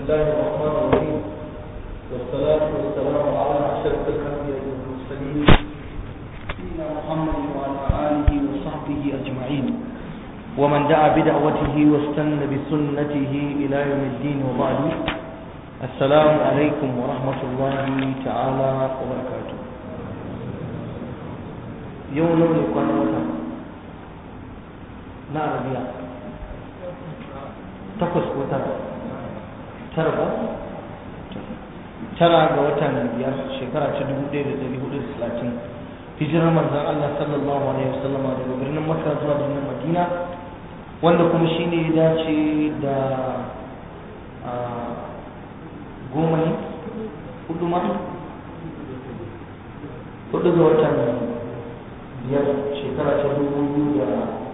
الله الرحمن الرحيم والصلاة والسلام على أشرف الأنبياء والمرسلين سيدنا محمد وعلى آله وصحبه أجمعين ومن دعا بدعوته واستنى بسنته إلى يوم الدين وبعد السلام عليكم ورحمة الله تعالى وبركاته يوم نور القرآن na arabiya takwas ko tara tara ba tara ga watan biyar shekara ta dubu ɗaya da ɗari hudu da talatin hijirar manzan Allah sallallahu alaihi wasallam daga birnin Makka zuwa birnin Madina wanda kuma shi ne ya dace da goma ne hudu ma hudu ga watan biyar shekara ta dubu biyu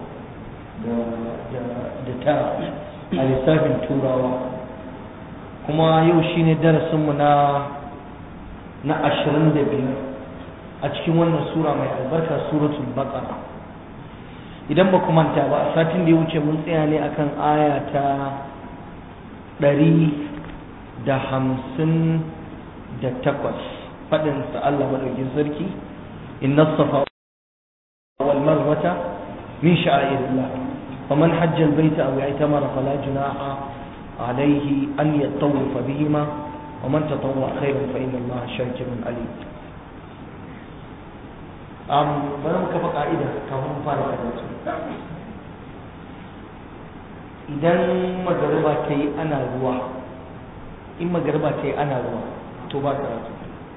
da da tara a lissafin turawa kuma yau shine darasinmu na na ashirin da biyu a cikin wannan sura mai albarka suratul baqara idan ba manta ba a satin da ya wuce mun tsaya ne akan aya ta ɗari da hamsin da takwas faɗin sa Allah madaukin sarki inna safa wal marwata min sha'irillah فمن حج البيت أو اعتمر فلا جناح عليه أن يطوف بهما ومن تطوع خيرا فإن الله شاكر عليم أم بنا مكفى قائدة كهم فارغة idan magariba ta yi ana ruwa in magariba ta yi ana ruwa to ba karatu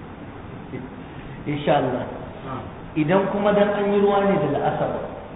insha Allah idan kuma dan an yi ruwa ne da la'asar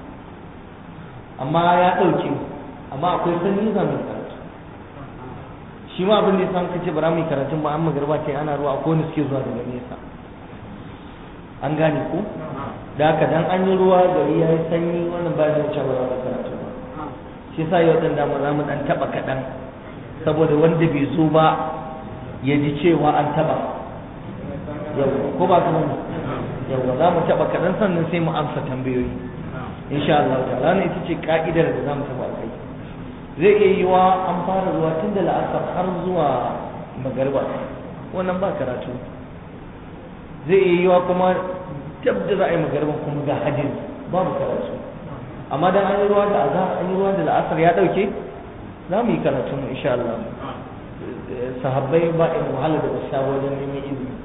amma ya ɗauke amma akwai sanyi za mu karatu shi ma abin da ya samu kace bara mu karatun ba an magarba ce ana ruwa akwai wani suke zuwa daga nesa an gane ko da haka dan an yi ruwa gari ya yi sanyi wannan ba zai cewa ba karatu ba shi yasa yau dan da za mu dan taba kaɗan saboda wanda bai zo ba ya ji cewa an taba yau ko ba kuma yau za mu taba kaɗan sannan sai mu amsa tambayoyi insha Allah ta'ala ne ita ce ka'idar da zamu tafi kai zai iya yiwa an fara zuwa tun da la'asar har zuwa magarba wannan ba karatu zai iya yiwa kuma tab da za a yi magarban kuma ga hajjin babu karatu amma dan an yi ruwa da azhar an yi ruwa da la'asar ya dauke za mu yi karatu mu insha Allah sahabbai ba in wahala da usta wajen neman izini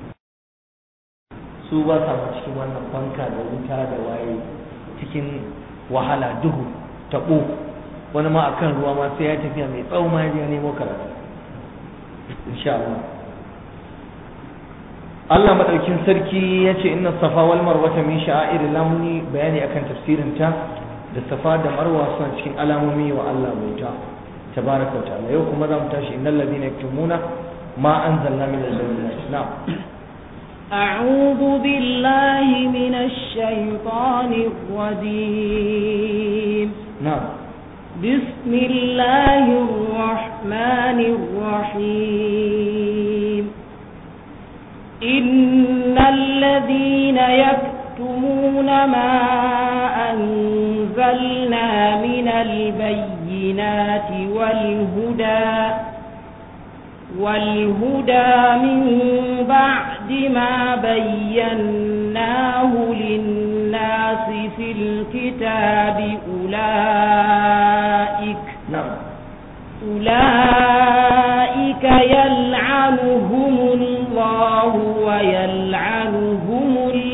su ba sa cikin wannan fanka da wuta da waye cikin wahala duhu taɓo wani ma akan ruwa ma sai ya tafiya mai tsawo ma ya nemo karatu insha Allah Allah madaukin sarki ya ce inna safa wal marwata min sha'air lamuni bayani akan tafsirin ta da safa da marwa suna cikin alamomi wa Allah bauta tabaraka wa ta'ala yau kuma zamu tashi innal ladina yaktumuna ma anzalna min al-bayyinati na'am أعوذ بالله من الشيطان الرجيم نعم بسم الله الرحمن الرحيم إن الذين يكتمون ما أنزلنا من البينات والهدى والهدى من بعد ما بيناه للناس في الكتاب أولئك نعم أولئك يلعنهم الله ويلعنهم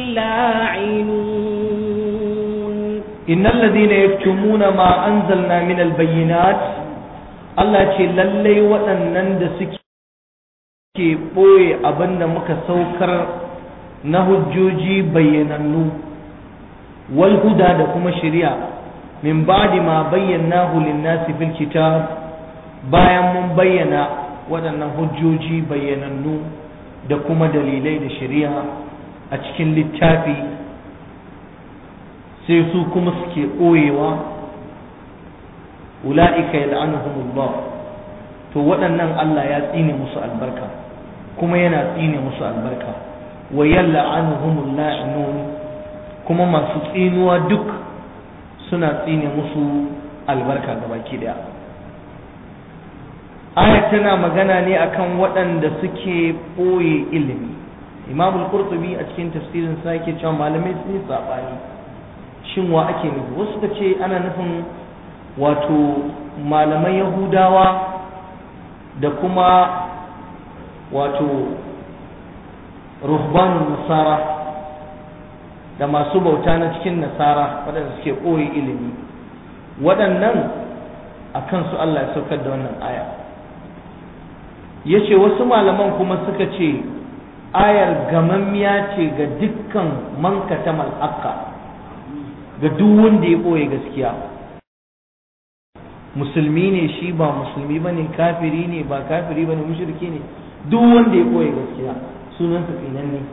اللاعنون إن الذين يكتمون ما أنزلنا من البينات Allah ce lallai waɗannan da suke ke ɓoye abin da muka saukar na hujjoji bayyanannu wal huda da kuma shari'a min ba'di ma bayyana lin-nasi fil kitab bayan mun bayyana waɗannan hujjoji bayyanannu da kuma dalilai da shari'a a cikin littafi sai su kuma suke ɓoyewa ula'ika yal'anuhumullah to waɗannan Allah ya tsine musu albarka kuma yana tsine musu albarka wa yal'anuhumul la'inun kuma masu tsinuwa duk suna tsine musu albarka gabaki daya ayat tana magana ne akan waɗanda suke ɓoye ilimi imam al-qurtubi a cikin tafsirin sa yake cewa malamai sun yi sabani shin wa ake nufi wasu suka ce ana nufin wato malaman yahudawa da kuma wato ruhbanun nasara da masu bauta na cikin nasara waɗanda suke ɓoye ilimi waɗannan a kansu Allah ya saukar da wannan aya ya ce wasu malaman kuma suka ce ayar gamammiya ce ga dukkan mankata mal'aka ga duk wanda ya ɓoye gaskiya musulmi ne shi ba musulmi ba ne kafiri ne ba kafiri ba ne mushriki ne duk wanda ya ɓoye gaskiya sunansa tsinan ne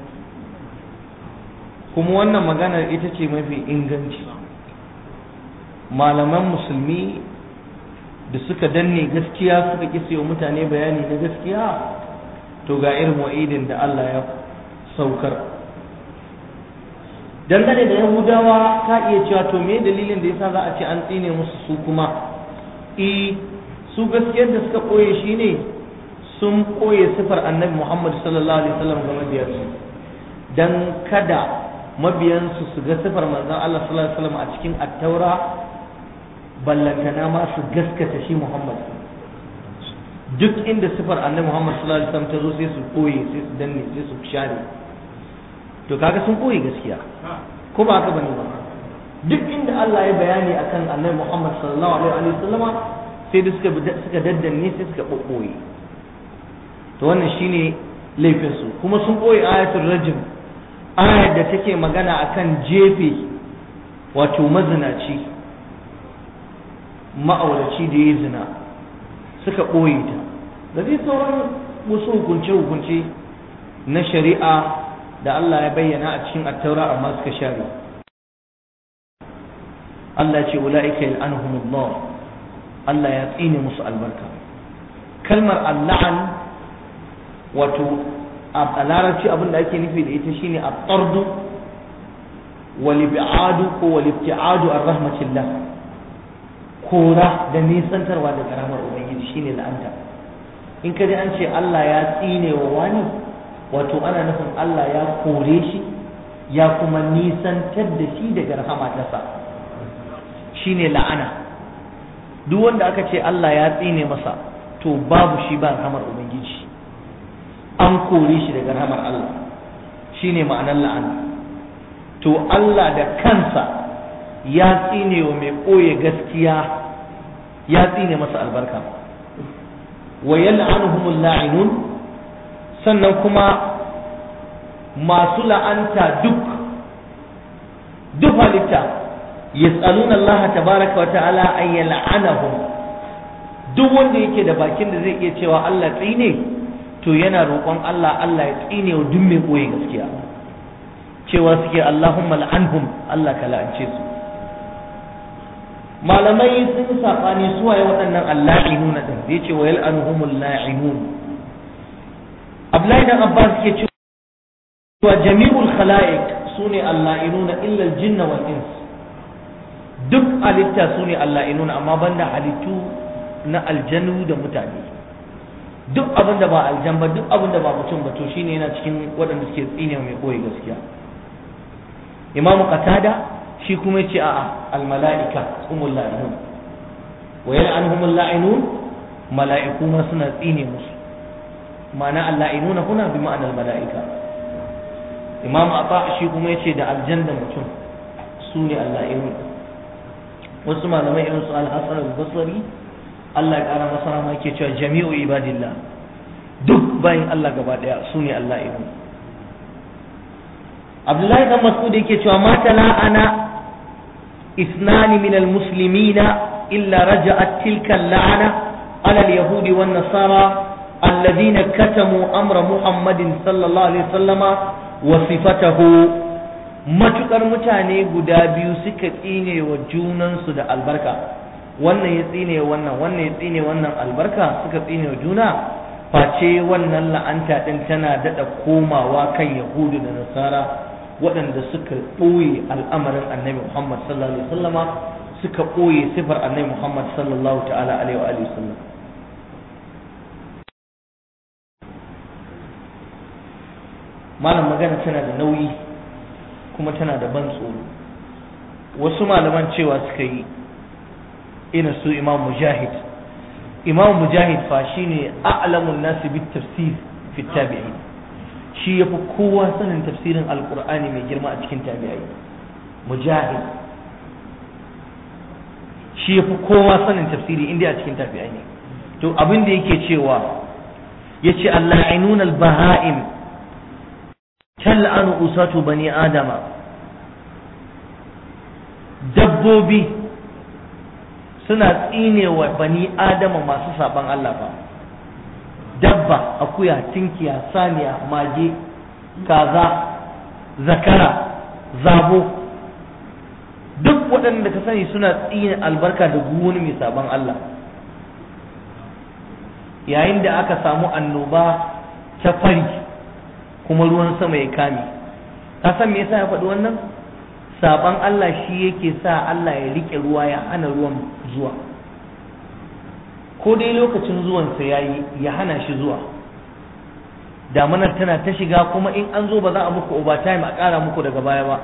kuma wannan maganar ita ce mafi inganci malaman musulmi da suka danne gaskiya suka ƙi wa mutane bayani na gaskiya to ga irin wa'idin da Allah ya saukar dangane da yahudawa ka iya cewa to me dalilin da yasa za a ce an tsine musu su kuma e su gaskiyar da suka koye shi ne sun koye sifar annabi Muhammad sallallahu alaihi wasallam ga mabiyansu dan kada mabiyansu su ga sifar manzon Allah sallallahu alaihi wasallam a cikin at-taura ballantana ma su gaskata shi Muhammad duk inda sifar annabi Muhammad sallallahu alaihi wasallam ta zo sai su koye sai su danne sai su share to kaga sun koye gaskiya ko ba haka bane ba duk inda Allah ya bayani akan annabi Muhammad sallallahu alaihi wasallam sai da suka suka daddanne sai suka kokkoye to wannan shine laifin su kuma sun koyi ayatul rajm ayar da take magana akan jefe wato mazinaci ma'auraci da ya zina suka ɓoye ta da zai sauran wasu hukunce-hukunce na shari'a da Allah ya bayyana a cikin attaura amma suka share Allah ce ula'ika yal'anuhumullah Allah ya tsine musu albarka kalmar alla'an wato a larabci abin da ake nufi da ita shine at-tardu wal ib'adu ko wal ibti'adu ar rahmatillah kora da nisantarwa da karamar ubangiji shine la'anta in ka ji an ce Allah ya tsine wa wani wato ana nufin Allah ya kore shi ya kuma nisantar da shi daga rahama tasa shine la'ana duk wanda aka ce Allah ya tsine masa to babu shi ba rahamar ubangiji an kore shi daga rahamar Allah shine ma'anar la'ana to Allah da kansa ya tsine wa mai ɓoye gaskiya ya tsine masa albarka wa yal'anuhumul la'inun sannan kuma masu la'anta duk duk halitta yas'aluna Allah tabaraka wa ta'ala an yal'anahum duk wanda yake da bakin da zai iya cewa Allah tsine to yana roƙon Allah Allah ya tsine wa duk mai ɓoye gaskiya cewa suke Allahumma la'anhum Allah ka la'ance su malamai sun saɓani suwaye waɗannan alla'inuna ɗin zai ce wa yal'anuhumul la'inun Abdullahi dan Abbas ke cewa jami'ul khala'iq sune alla'inuna illa al-jinna wal ins duk halitta sune alla'inuna amma banda halittu na aljanu da mutane duk abin da ba aljan ba duk abin da ba mutum ba to shine yana cikin waɗanda suke tsine mai koyi gaskiya imamu qatada shi kuma yace a'a al mala'ika humul la'inun wa yal'anuhumul la'inun mala'iku ma suna tsine musu ma'ana al la'inuna huna bi ma'anar mala'ika imamu ata shi kuma yace da aljan da mutum su ne al la'inun wasu malamai irin su al-hasan al-basri Allah ya ƙara masa rama yake cewa jami'u ibadillah duk bayan Allah gaba ɗaya su ne Allah ibu Abdullahi dan Mas'ud yake cewa ma tala'ana isnani min almuslimina illa raja'at tilka la'ana ala al-yahudi wan nasara alladhina katamu amra Muhammadin sallallahu alaihi wasallama wa sifatahu matukar mutane guda biyu suka tsine wa junansu da albarka wannan ya tsine wannan wannan ya tsine wannan albarka suka tsine wa juna face wannan la'anta din tana dada komawa kan yahudu da nasara waɗanda suka ɓoye al'amarin annabi muhammad sallallahu alaihi wasallama suka ɓoye sifar annabi muhammad sallallahu ta'ala alaihi wa sallam malam magana tana da nauyi kuma tana da ban tsoro wasu malaman cewa suka yi ina su imam mujahid imam mujahid fa shine a'lamun nasi bit tafsir fi tabi'in shi yafi kowa sanin tafsirin alqur'ani mai girma a cikin tabi'ai mujahid shi yafi kowa sanin tafsiri inda a cikin tabi'ai ne to abin da yake cewa yace allahinun albaha'im tal'anu usatu bani adama dabbobi suna tsinewa bani adama masu saban Allah ba dabba akuya tinkiya saniya mage kaza zakara zabo duk waɗanda ka sani suna tsine albarka da wani mai saban Allah yayin da aka samu annoba ta fari kuma ruwan sama ya kame ka san me yasa ya faɗi wannan saban Allah shi yake sa Allah ya rike ruwa ya hana ruwan zuwa ko dai lokacin zuwansa ya yi ya hana shi zuwa damanar tana ta shiga kuma in an zo ba za a muku overtime a ƙara muku daga baya ba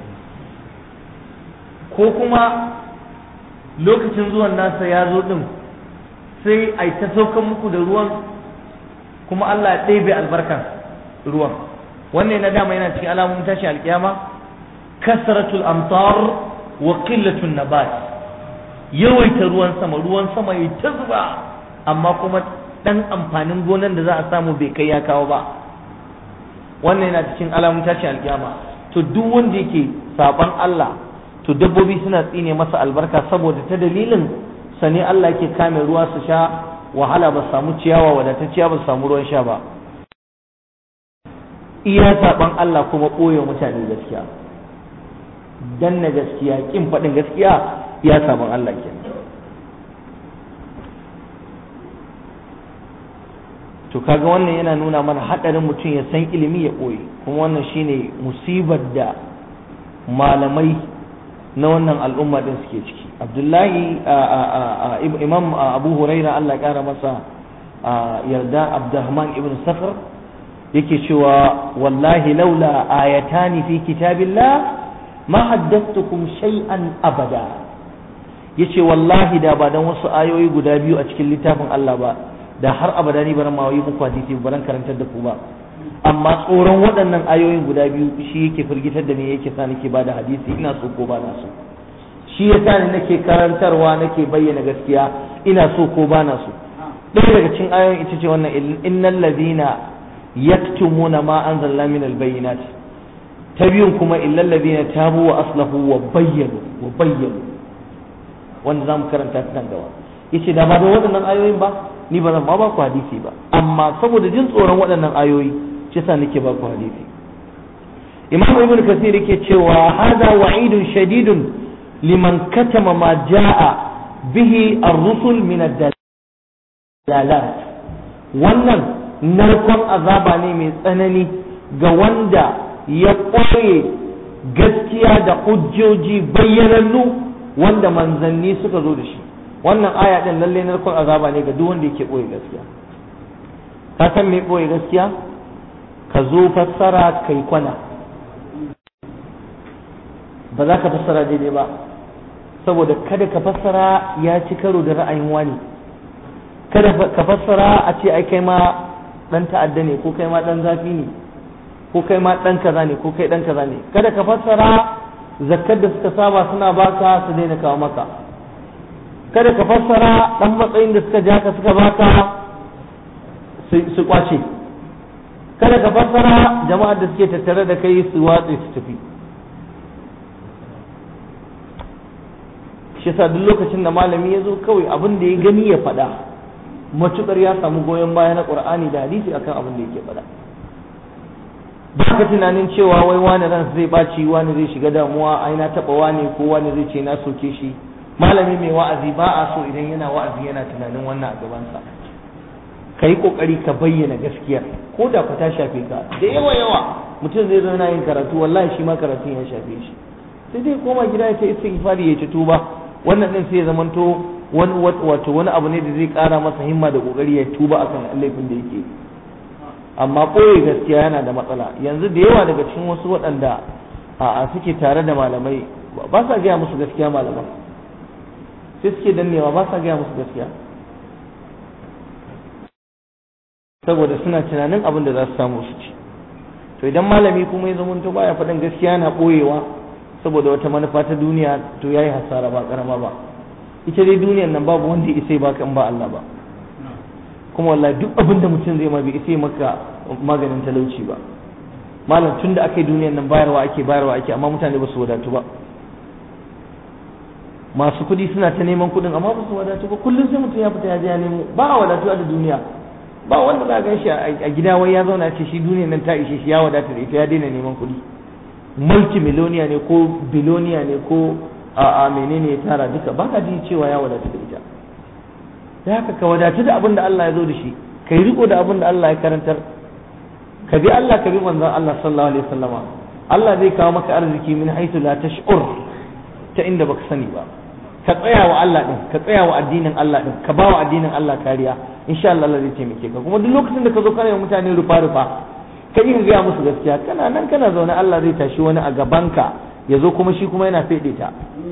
ko kuma lokacin zuwan nasa ya zo ɗin sai a yi ta saukan muku da ruwan kuma Allah ya ɗebe albarkan ruwan wannan na dama yana cikin alamun tashi alkiyama kasratul amtar wa qillatul nabat yawaita ruwan sama ruwan sama ya ta zuba amma kuma dan amfanin gonan da za a samu bai kai ya kawo ba wannan yana cikin alamun tashi alkiyama to duk wanda yake saban Allah to dabbobi suna tsine masa albarka saboda ta dalilin sane Allah yake kame ruwa su sha wahala ba samu ciyawa wadatacciya ba samu ruwan sha ba iya saban Allah kuma ɓoye mutane gaskiya danna gaskiya kin faɗin gaskiya ya saban Allah ke to kaga wannan yana nuna mana haɗarin mutum ya san ilimi ya ɓoye kuma wannan shine musibar da malamai na wannan al'umma din suke ciki abdullahi imam abu huraira Allah ƙara masa yarda abdurrahman ibn safar yake cewa wallahi laula ayatani fi kitabillah ma haddathtukum shay'an abada yace wallahi da ba dan wasu ayoyi guda biyu a cikin littafin Allah ba da har abada ni baran ma yi muku hadisi baran karantar da ku ba amma tsoron waɗannan ayoyin guda biyu shi yake firgitar da ni yake sa nake bada hadisi ina so ko ba na so shi yasa ni nake karantarwa nake bayyana gaskiya ina so ko ba na so ɗaya daga cikin ayoyin ita ce wannan innal ladina yaktumuna ma anzalna min albayyinat ta biyun kuma illal ladina tabu wa aslahu wa bayyanu wa bayyanu wanda zamu karanta ta nan gaba yace da ba da waɗannan ayoyin ba ni ba zan ma ba ku hadisi ba amma saboda jin tsoron waɗannan ayoyi shi yasa nake ba ku hadisi imam ibn kasir yake cewa hada wa'idun shadidun liman katama ma jaa bihi ar-rusul min ad-dalalat wannan narkon azaba ne mai tsanani ga wanda ya ƙwaye gaskiya da hujjoji bayyanannu wanda manzanni suka zo da shi wannan aya din lalle narkon azaba ne ga duk wanda yake ɓoye gaskiya ka san me ɓoye gaskiya ka zo fassara kai kwana ba za ka fassara daidai ba saboda kada ka fassara ya ci karo da ra'ayin wani kada ka fassara a ce ai kai ma dan ta'adda ne ko kai ma dan zafi ne ko kai ma dan kaza ne ko kai dan kaza ne kada ka fassara zakkar da suka saba suna baka su daina kawo maka kada ka fassara dan matsayin da suka ja ka suka baka su kwace kada ka fassara jama'ar da suke tattare da kai su watse su tafi shi yasa duk lokacin da malami ya zo kawai abin da ya gani ya faɗa matukar ya samu goyon baya na qur'ani da hadisi akan abin da yake faɗa ba ka tunanin cewa wai wani ran zai baci wani zai shiga damuwa ai na taba wani ko wani zai ce na soke shi malami mai wa'azi ba a so idan yana wa'azi yana tunanin wannan a gabansa ka yi kokari ka bayyana gaskiyar ko da ku ta shafe ka da yawa yawa mutum zai zo yana yin karatu wallahi shi ma karatun ya shafe shi sai dai koma gida ya ce istighfari ya ci tuba wannan din sai ya zamanto wani wato wani abu ne da zai kara masa himma da kokari ya tuba akan laifin da yake amma ɓoye gaskiya yana da matsala yanzu da yawa daga cikin wasu waɗanda a suke tare da malamai ba sa gaya musu gaskiya malaman sai suke dannewa ba sa gaya musu gaskiya saboda suna tunanin abin da za su samu su ci to idan malami kuma ya zamanto baya faɗin gaskiya na ɓoyewa saboda wata manufa ta duniya to yayi hasara ba karama ba ita dai duniyar nan babu wanda ya isa baka in ba Allah ba kuma wallahi duk abin da mutum zai ma bai isa maka maganin talauci ba malam tun da aka yi duniyar nan bayarwa ake bayarwa ake amma mutane ba su wadatu ba masu kuɗi suna ta neman kuɗin amma ba su wadatu ba kullum sai mutum ya fita ya je ya nemo ba a wadatuwa da duniya ba wanda za gan shi a gida wai ya zauna ce shi duniyar nan ta ishe shi ya wadata da ita ya daina neman kuɗi mulki miloniya ne ko biloniya ne ko a a menene ya tara duka ba ka ji cewa ya wadatu da ita da haka ka wadatu da abin da Allah ya zo da shi ka yi riko da abin da Allah ya karantar ka bi Allah ka bi manzon Allah sallallahu alaihi wasallama Allah zai kawo maka arziki min haythu la tash'ur ta inda baka sani ba ka tsaya wa Allah din ka tsaya wa addinin Allah din ka ba wa addinin Allah kariya insha Allah Allah zai taimake ka kuma duk lokacin da ka zo kana yi mutane rufa rufa ka yi gaya musu gaskiya kana nan kana zaune Allah zai tashi wani a gabanka ya zo kuma shi kuma yana fede ta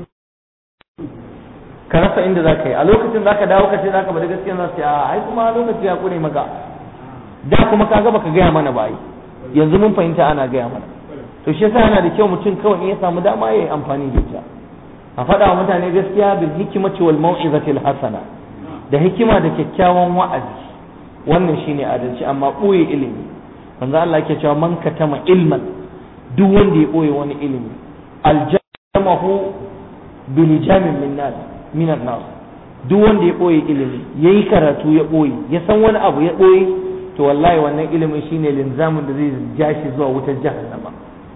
ka rasa inda za ka yi a lokacin za ka dawo ka ce za ka bada gaskiya za su ce a ai kuma lokaci ya kure maka da kuma ka gaba ka gaya mana ba yanzu mun fahimta ana gaya mana to shi yasa yana da kyau mutum kawai in ya samu dama ya yi amfani da ita a faɗa wa mutane gaskiya bil hikimati wal mau'izatil hasana da hikima da kyakkyawan wa'azi wannan shine adalci amma ɓoye ilimi manzo Allah yake cewa man katama ilman duk wanda ya ɓoye wani ilimi aljamahu bilijamin min nas min nas duk wanda ya ɓoye ilimi yayi karatu ya ɓoye ya san wani abu ya ɓoye to wallahi wannan ilimin shine linzamin da zai ja shi zuwa wutar jahannama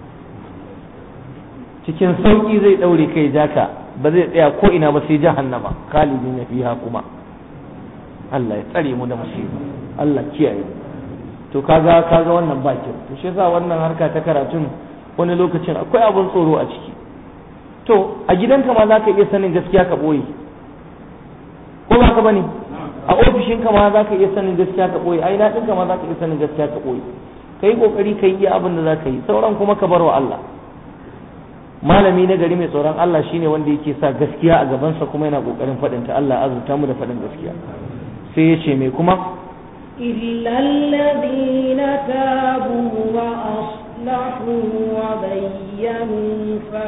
cikin sauki zai daure kai jaka ba zai tsaya ko ina ba sai jahannama khalidin ya fiha kuma Allah ya tsare mu da musiba Allah kiyaye to kaga kaga wannan ba kyau to shi yasa wannan harka ta karatun wani lokacin akwai abun tsoro a ciki to a gidanka ma zaka iya sanin gaskiya ka boye ko ba ka bane a ofishinka ma zaka iya sanin gaskiya ka boye ai na ɗinka ma zaka iya sanin gaskiya ka boye kai kokari kai iya abin da zaka yi sauran kuma ka bar wa Allah malami na gari mai tsoron Allah shine wanda yake sa gaskiya a gabansa kuma yana kokarin faɗin ta Allah azurta mu da faɗin gaskiya sai ya ce mai kuma إلا الذين تابوا وأصلحوا وبينوا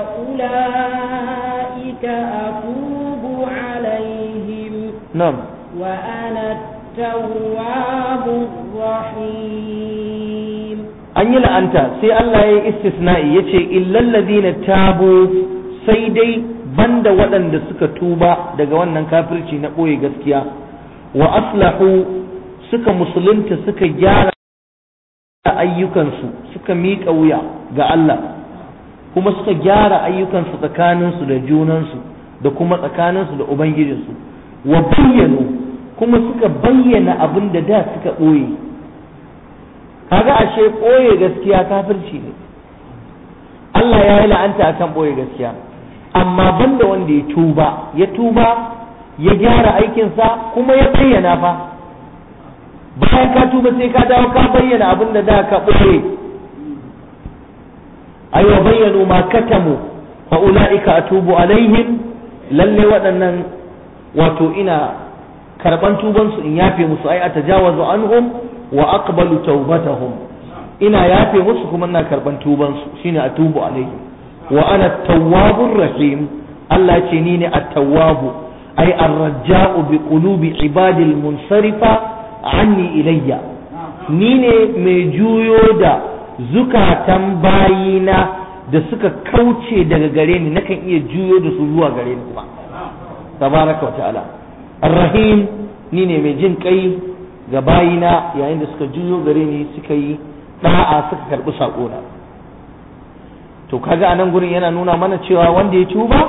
فأولئك أتوب عليهم na'am وأنا التواب الرحيم an yi la'anta sai Allah ya yi istisna'i ya ce illal ladina tabu sai dai banda waɗanda suka tuba daga wannan kafirci na ɓoye gaskiya wa aslahu suka musulunta suka gyara ayyukansu suka miƙa wuya ga Allah kuma suka gyara ayyukansu tsakaninsu da junansu da kuma tsakaninsu da ubangijinsu wa bayyanu kuma suka bayyana abin da da suka ɓoye kaga ashe ɓoye gaskiya kafirci ne Allah ya yi la'anta akan ɓoye gaskiya amma banda wanda ya tuba ya tuba ya gyara aikinsa kuma ya bayyana fa bayan ka tuba sai ka dawo ka bayyana abin da da ka ɓoye ay wa bayyanu ma katamu fa ulaika atubu alaihim lalle waɗannan wato ina karban tubansu in yafe musu ai atajawazu anhum wa aqbalu tawbatahum ina yafe musu kuma ina karban tubansu shine atubu alaihim wa ana tawwabur rahim Allah ce ni ne at-tawwabu ai ar-raja'u bi qulubi ibadil munsarifa anni ilayya ni ne mai juyo da zukatan bayina da suka kauce daga gare ni nakan iya juyo da su zuwa gare ni kuma tabaraka wa ta'ala ar-rahim ni ne mai jin kai ga bayina yayin da suka juyo gare ni suka yi da'a suka karbi sakona to kaga anan gurin yana nuna mana cewa wanda ya tuba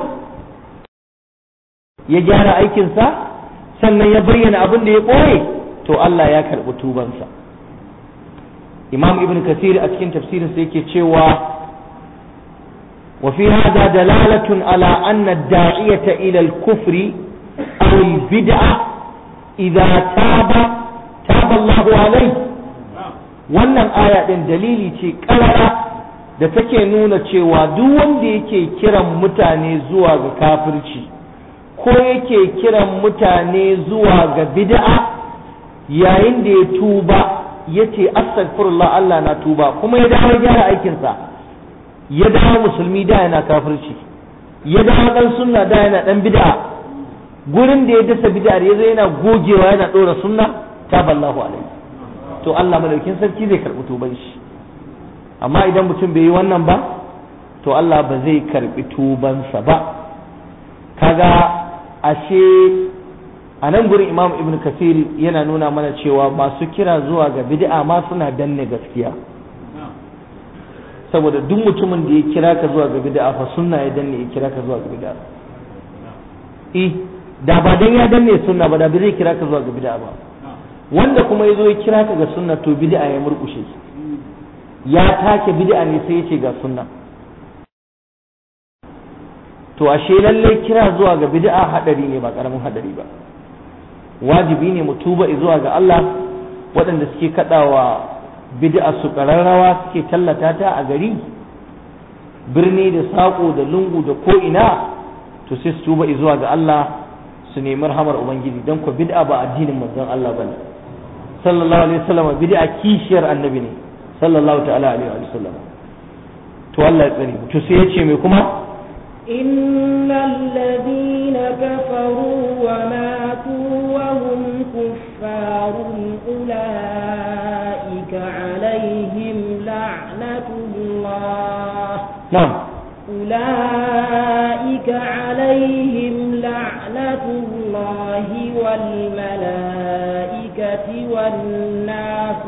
ya gyara aikinsa sannan ya bayyana abin da ya ɓoye to Allah ya karɓi tubansa imam ibn kasir a cikin tafsirinsa yake cewa وفي هذا دلالة على أن الداعية إلى الكفر أو البدعة إذا تاب تاب الله عليه wannan aya din dalili ce karara da take nuna cewa duk wanda yake kiran mutane zuwa ga kafirci ko yake kiran mutane zuwa ga bid'a yayin da ya tuba ya ce astaghfirullah Allah na tuba kuma ya dawo gyara aikinsa ya dawo musulmi da yana kafirci ya dawo dan sunna da yana dan bid'a gurin da ya dasa bid'ar ya zo yana gogewa yana dora sunna taballahu alaihi to Allah madaukin sarki zai karbi tuban shi amma idan mutum bai yi wannan ba to Allah ba zai karbi tubansa ba kaga ashe a nan gurin imam ibn kasir yana nuna mana cewa masu kira zuwa ga bid'a ma suna danne gaskiya saboda duk mutumin da ya kira ka zuwa ga bid'a fa sunna ya danne ya kira ka zuwa ga bid'a eh da ba dan ya danne sunna ba da ba zai kira ka zuwa ga bid'a ba wanda kuma ya zo ya kira ka ga sunna to bid'a ya murkushe ya take bid'a ne sai ya ce ga sunna to ashe lallai kira zuwa ga bid'a hadari ne ba karamin hadari ba wajibi ne mu tuba zuwa ga Allah waɗanda suke kaɗawa bid'a su ƙararrawa suke tallata ta a gari birni da saƙo da lungu da ko'ina to sai su tuba zuwa ga Allah su nemi rahamar ubangiji don ku bid'a ba addinin manzon Allah ba ne sallallahu alaihi wasallam bid'a kishiyar annabi ne sallallahu ta'ala alaihi wasallam to Allah ya tsare to sai ya ce me kuma إن الذين كفروا وماتوا وهم كفار أولئك عليهم لعنة الله نعم أولئك عليهم لعنة الله والملائكة والناس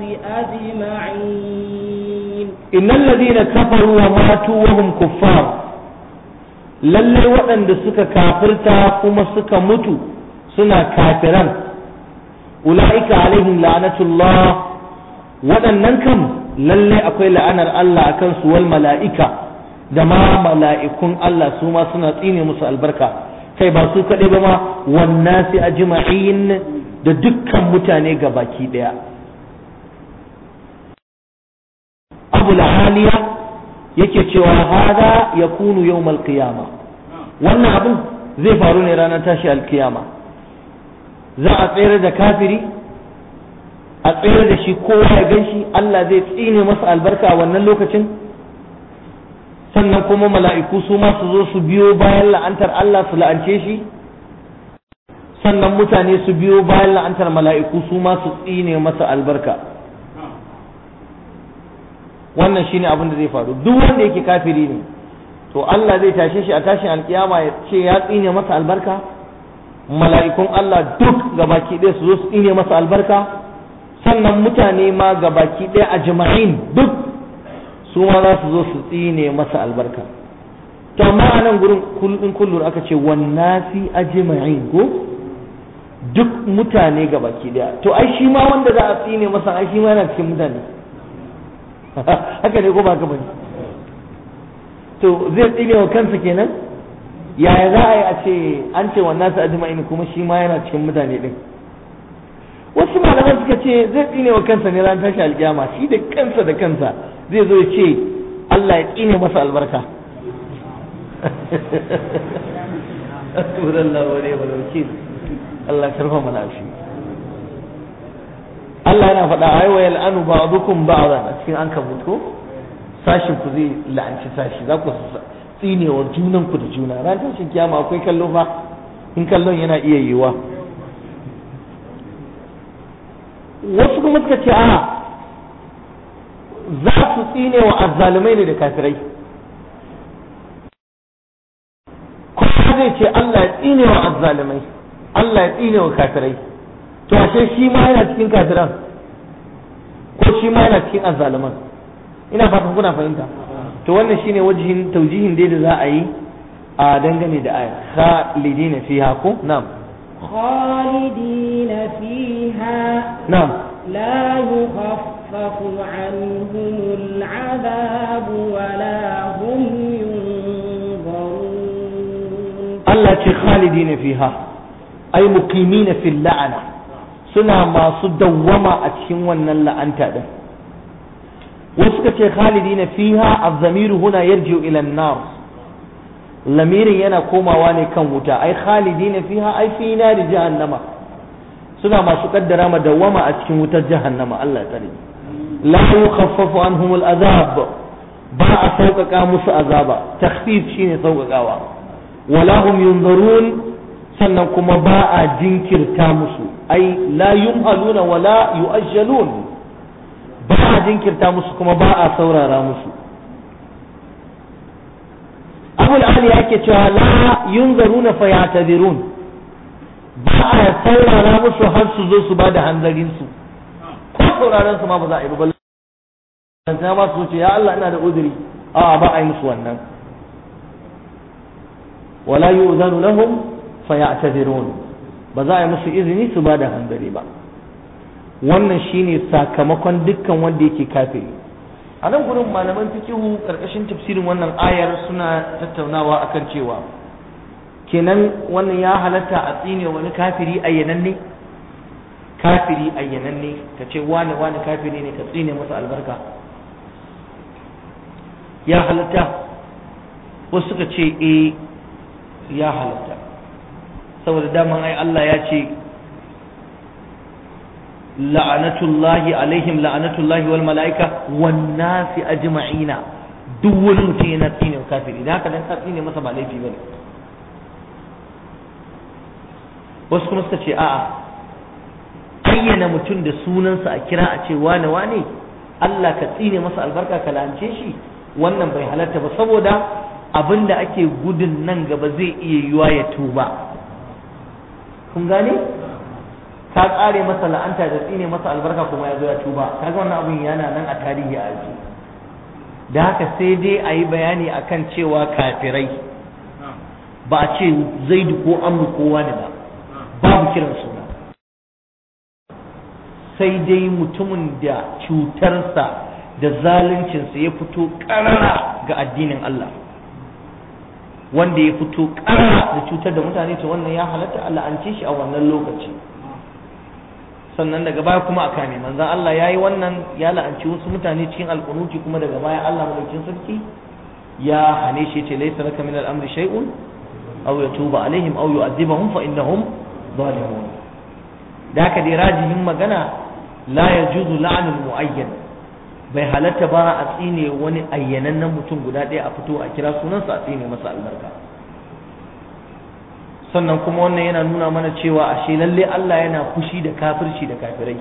أجمعين إن الذين كفروا وماتوا وهم كفار lalle waɗanda suka kafirta kuma suka mutu suna kafiran ula'ika alaihim la'anatullah waɗannan kam lalle akwai la'anar Allah a kansu wal mala'ika da ma mala'ikun Allah su ma suna tsine musu albarka kai ba su kaɗai ba ma wannasi ajma'in da dukkan mutane ga baki ɗaya abu haliya yake cewa hada ya kunu yau qiyama wannan abin zai faru ne ranar tashi alkiyama za a tsere da kafiri a tsere da shi kowa ya gan shi Allah zai tsine masa albarka a wannan lokacin sannan kuma mala'iku su ma su zo su biyo bayan la'antar Allah su la'ance shi sannan mutane su biyo bayan la'antar mala'iku su ma su tsine masa albarka wannan shine abin da zai faru duk wanda yake kafiri ne to Allah zai tashe shi a tashin alkiyama ya ce ya tsine masa albarka mala'ikun Allah duk gabaki ɗaya su zo su tsine masa albarka sannan mutane ma gabaki ɗaya a jama'in duk su ma za su zo su tsine masa albarka to amma a nan gurin kullum kullum aka ce wannasi ajma'in ko duk mutane gabaki ɗaya to ai shi ma wanda za a tsine masa ai shi ma yana cikin mutane haka ne ko ba ka bane to zai tsine wa kansa kenan yaya za a yi a ce an ce wannan su ajma'in kuma shi ma yana cikin mutane din wasu malaman suka ce zai tsine wa kansa ne ran tashi alkiyama shi da kansa da kansa zai zo ya ce Allah ya tsine masa albarka Asbunallahu wa ni'mal wakil Allah karfa mana shi Allah yana faɗa ai wa yal'anu ba'dukum ba'dan a cikin an ko sashin ku zai la'anci sashi za ku tsine wa junan ku da juna ran tashin kiyama akwai kallo fa in kallon yana iya yiwa wasu kuma suka ce a za su tsine wa azzalumai ne da kafirai kuma zai ce Allah ya tsine wa azzalumai Allah ya tsine wa kafirai to ashe shi ma yana cikin kafiran ko shi ma yana cikin azzaluman ina fatan kuna fahimta to wannan shine wajihin taujihin dai da za a yi a dangane da aya khalidina fiha ko na'am خالدين فيها na'am لا يخفف عنهم العذاب ولا هم ينظرون Allah ce khalidina fiha ay muqimina fil la'ana suna masu dawwama a cikin wannan la'anta din wasu suka ce khalidina fiha az-zamiru huna yarji'u ila an-nar lamirin yana komawa ne kan wuta ai khalidina fiha ai fi nari jahannama suna masu kaddara ma dawama a cikin wutar jahannama Allah ya tsare la yukhaffafu anhum al-azab ba a sauƙaƙa musu azaba takhfif shine sauƙaƙawa wala hum yunzarun sannan kuma ba a jinkirta musu ai la yumhaluna wala yu'ajjalun ba a jinkirta musu kuma ba a saurara musu abul ali yake cewa la yunzaruna fa ya'tadirun ba a saurara musu har su zo su ba da hanzarin su ko sauraron su ma ba za a yi ba sai ma su ce ya Allah ina da uzuri a ba a yi musu wannan wala yu'zanu lahum fa ya'tadirun ba za a yi musu izini su ba da hanzari ba wannan shine sakamakon dukkan wanda yake kafiri a nan gurin malaman fikihu karkashin tafsirin wannan ayar suna tattaunawa akan cewa kenan wannan ya halatta a tsine wani kafiri ayyananne kafiri ayyananne ka ce wane wane kafiri ne ka tsine masa albarka ya halatta wasu suka ce eh ya halatta saboda daman ai Allah ya ce la'anatullahi alaihim la'anatullahi wal mala'ika wan nasi ajma'ina duk wani mutum yana tsine kafiri da haka dan ka tsine masa ba laifi bane wasu kuma suka ce a'a ayyana mutum da sunansa a kira a ce wane wane Allah ka tsine masa albarka ka la'ance shi wannan bai halatta ba saboda abin da ake gudun nan gaba zai iya yiwa ya tuba kun gane ka tsare masa la'anta da tsine masa albarka kuma ya zo ya tuba kaga wannan abin yana nan a tarihi a aji da haka sai dai a yi bayani akan cewa kafirai ba a ce zaidu ko amru ko wani ba babu kiran suna sai dai mutumin da cutarsa da zaluncinsa ya fito ƙarara ga addinin Allah wanda ya fito ƙarara da cutar da mutane to wannan ya halatta Allah an ce shi a wannan lokaci sannan daga baya kuma a kame manzan Allah ya yi wannan ya la'anci wasu mutane cikin alƙunuti kuma daga baya Allah madaukin sarki ya hane shi ce laysa laka min al-amri shay'un aw yatuba alaihim aw yu'adhibahum fa innahum zalimun da haka dai rajihin magana la yajuzu la'nul mu'ayyan bai halatta ba a tsine wani ayyanannen mutum guda ɗaya a fito a kira sunansa a tsine masa albarka sannan kuma wannan yana nuna mana cewa ashe lalle Allah yana fushi da kafirci da kafirai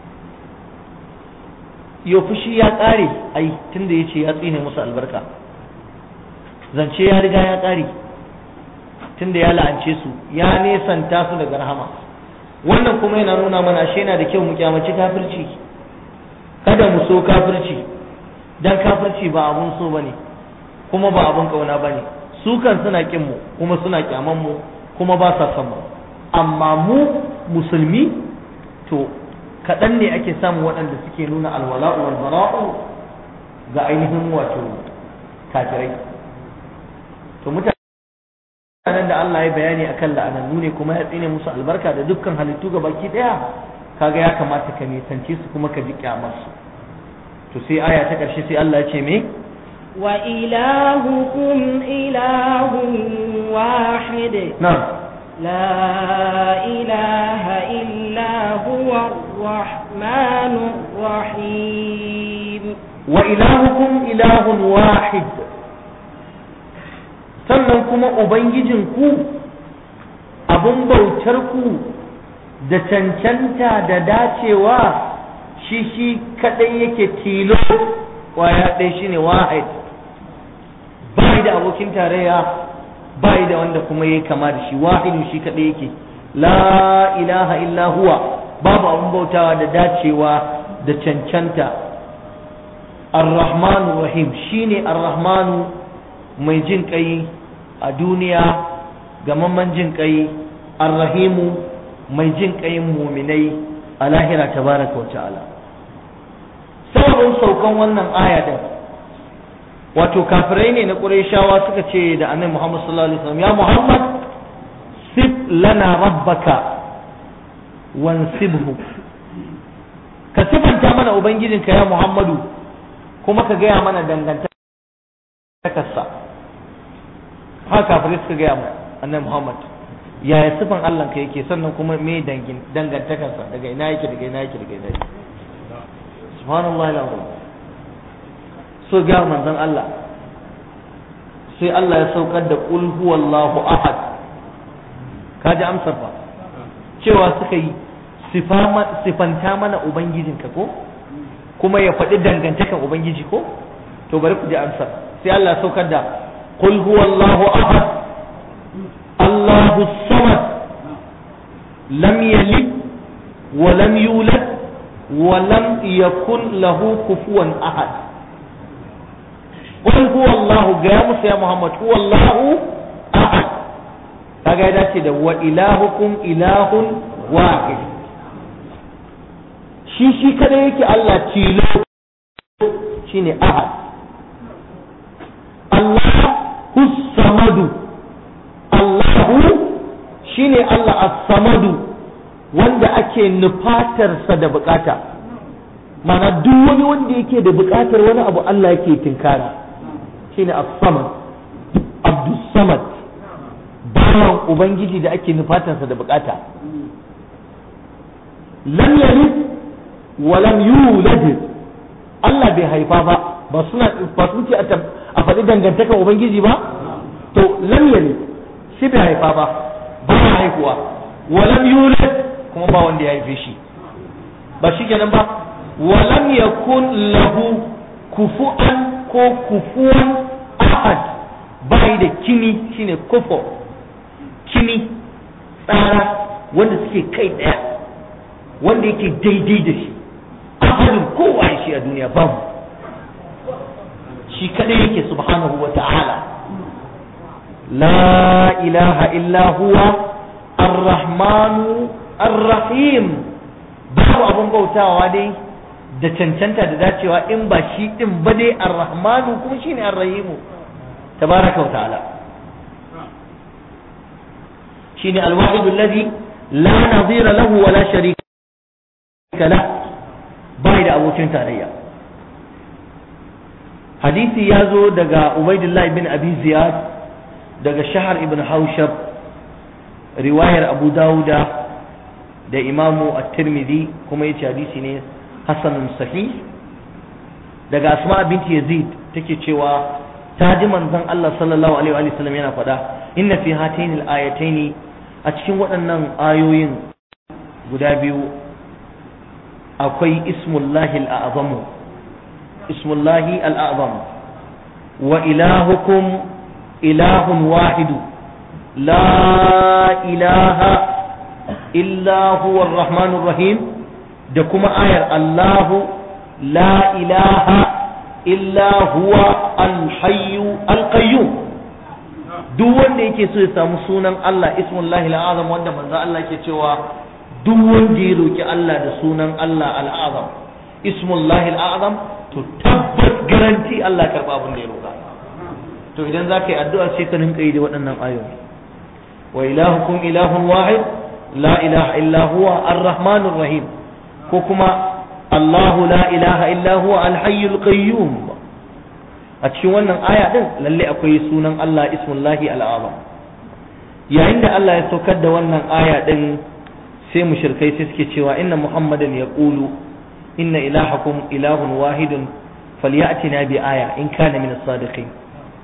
yo fushi ya ƙare ai tunda yace ya tsine musu albarka zance ya riga ya ƙare tunda ya la'ance su ya nesanta su daga rahama wannan kuma yana nuna mana ashe yana da kyau mu kyamaci kafirci kada mu so kafirci dan kafirci ba abun so bane kuma ba abun kauna bane su kan suna kin mu kuma suna kyaman mu kuma ba sa son mu amma mu musulmi to kaɗan ne ake samu waɗanda suke nuna alwala'u wal bara'u ga ainihin wato kafirai to mutanen da Allah ya bayani akan la'anannu ne kuma ya tsine musu albarka da dukkan halittu ga baki ɗaya kaga ya kamata ka nisance su kuma ka ji kyamar su to sai aya ta ƙarshe sai Allah ya ce me wa ilahukum ilahun wahid na'am لا إله إلا هو الرحمن الرحيم وإلهكم إله واحد sannan kuma Ubangijinku abin bautarku da cancanta da dacewa shi shi kaɗai yake tilo kwaya ɗaya shi ne wahid ba da abokin tarayya ba da wanda kuma ya kama da shi wahidu shi kaɗai yake la ilaha illa huwa babu abin bautawa da dacewa da cancanta ar-rahmanu rahim shine ar-rahmanu mai jin kai a duniya gamamman jin kai ar-rahimu mai jin kai muminai a lahira tabaraka wa ta'ala sabon saukan wannan aya din wato kafirai ne na Qurayshawa suka ce da Annabi Muhammad sallallahu alaihi wasallam ya Muhammad sif lana rabbaka wansibhu ka sifanta mana ubangijinka ya Muhammadu kuma ka gaya mana dangantakarsa haka kafirai suka gaya mu annabi Muhammad yaya sifan Allah ka yake sannan kuma me dangin dangantakarsa daga ina yake daga ina yake daga ina yake subhanallahi alazim so ga manzon Allah sai Allah ya saukar da qul huwallahu ahad kaji amsar fa cewa suka yi sifanta mana ubangijinka ko kuma ya faɗi dangantakan ubangiji ko to bari ku ji amsar sai Allah ya saukar da qul huwallahu ahad الله الصمد لم يلد ولم يولد ولم يكن له كفوا أحد قل هو الله قامس يا محمد هو الله أحد kaga ya dace da wa ilahukum ilahun wahid shi shi kada yake Allah tilo shine ahad Allah samadu Allahu shine Allah as-samadu wanda ake nufatarsa da bukata mana duk wani wanda yake da bukatar wani abu Allah yake tinkara shine as-samad abdus samad bawan ubangiji da ake nufatarsa da bukata lam yalid wa lam yulad Allah bai haifa ba ba suna ba sun ce a faɗi dangantakan ubangiji ba to lam yalid shi bai haifa ba ba ya haihuwa walam yulad kuma ba wanda ya haife shi ba shi kenan ba walam yakun lahu kufu'an ko kufuwan ahad bai da kini shine kufo kini tsara wanda suke kai daya wanda yake daidai da shi ahadin kowa shi a duniya babu shi kadai yake subhanahu wa ta'ala لا إله إلا هو الرحمن الرحيم babu abun bautawa dai da cancanta da dacewa in ba shi din ba dai arrahmanu kuma shine arrahimu tabaraka wa ta'ala shine alwahid alladhi la nadhira lahu wa la sharika la bai da abokin tarayya hadisi ya zo daga ubaidillah ibn abi ziyad daga shahar ibn haushab riwayar abu dawuda da imamu at-tirmidhi kuma yace hadisi ne hasanun sahih daga asma binti yazid take cewa ta ji manzon Allah sallallahu alaihi wa sallam yana faɗa inna fi hataini al-ayataini a cikin waɗannan ayoyin guda biyu akwai ismullahi al-a'zamu ismullahi al-a'zam wa ilahukum إله واحد لا إله إلا هو الرحمن الرحيم دكما آية الله لا إله إلا هو الحي القيوم duk wanda yake so ya samu sunan Allah ismullahi al'azam wanda manzo Allah yake cewa duk wanda ya roki Allah da sunan Allah al'azam ismullahi al'azam to tabbas garanti Allah karba abin da ya roka to idan za ka yi addu'a sai ka rinka yi da waɗannan ayoyi wa ilahukum ilahun wahid la ilaha illa huwa ar-rahmanur rahim ko kuma Allahu la ilaha illa huwa al-hayyul qayyum a cikin wannan aya din lalle akwai sunan Allah ismullahi al-azam yayin da Allah ya saukar da wannan aya din sai mushrikai sai suke cewa inna muhammadan yaqulu inna ilahakum ilahun wahidun falyatina bi aya in kana min as-sadiqin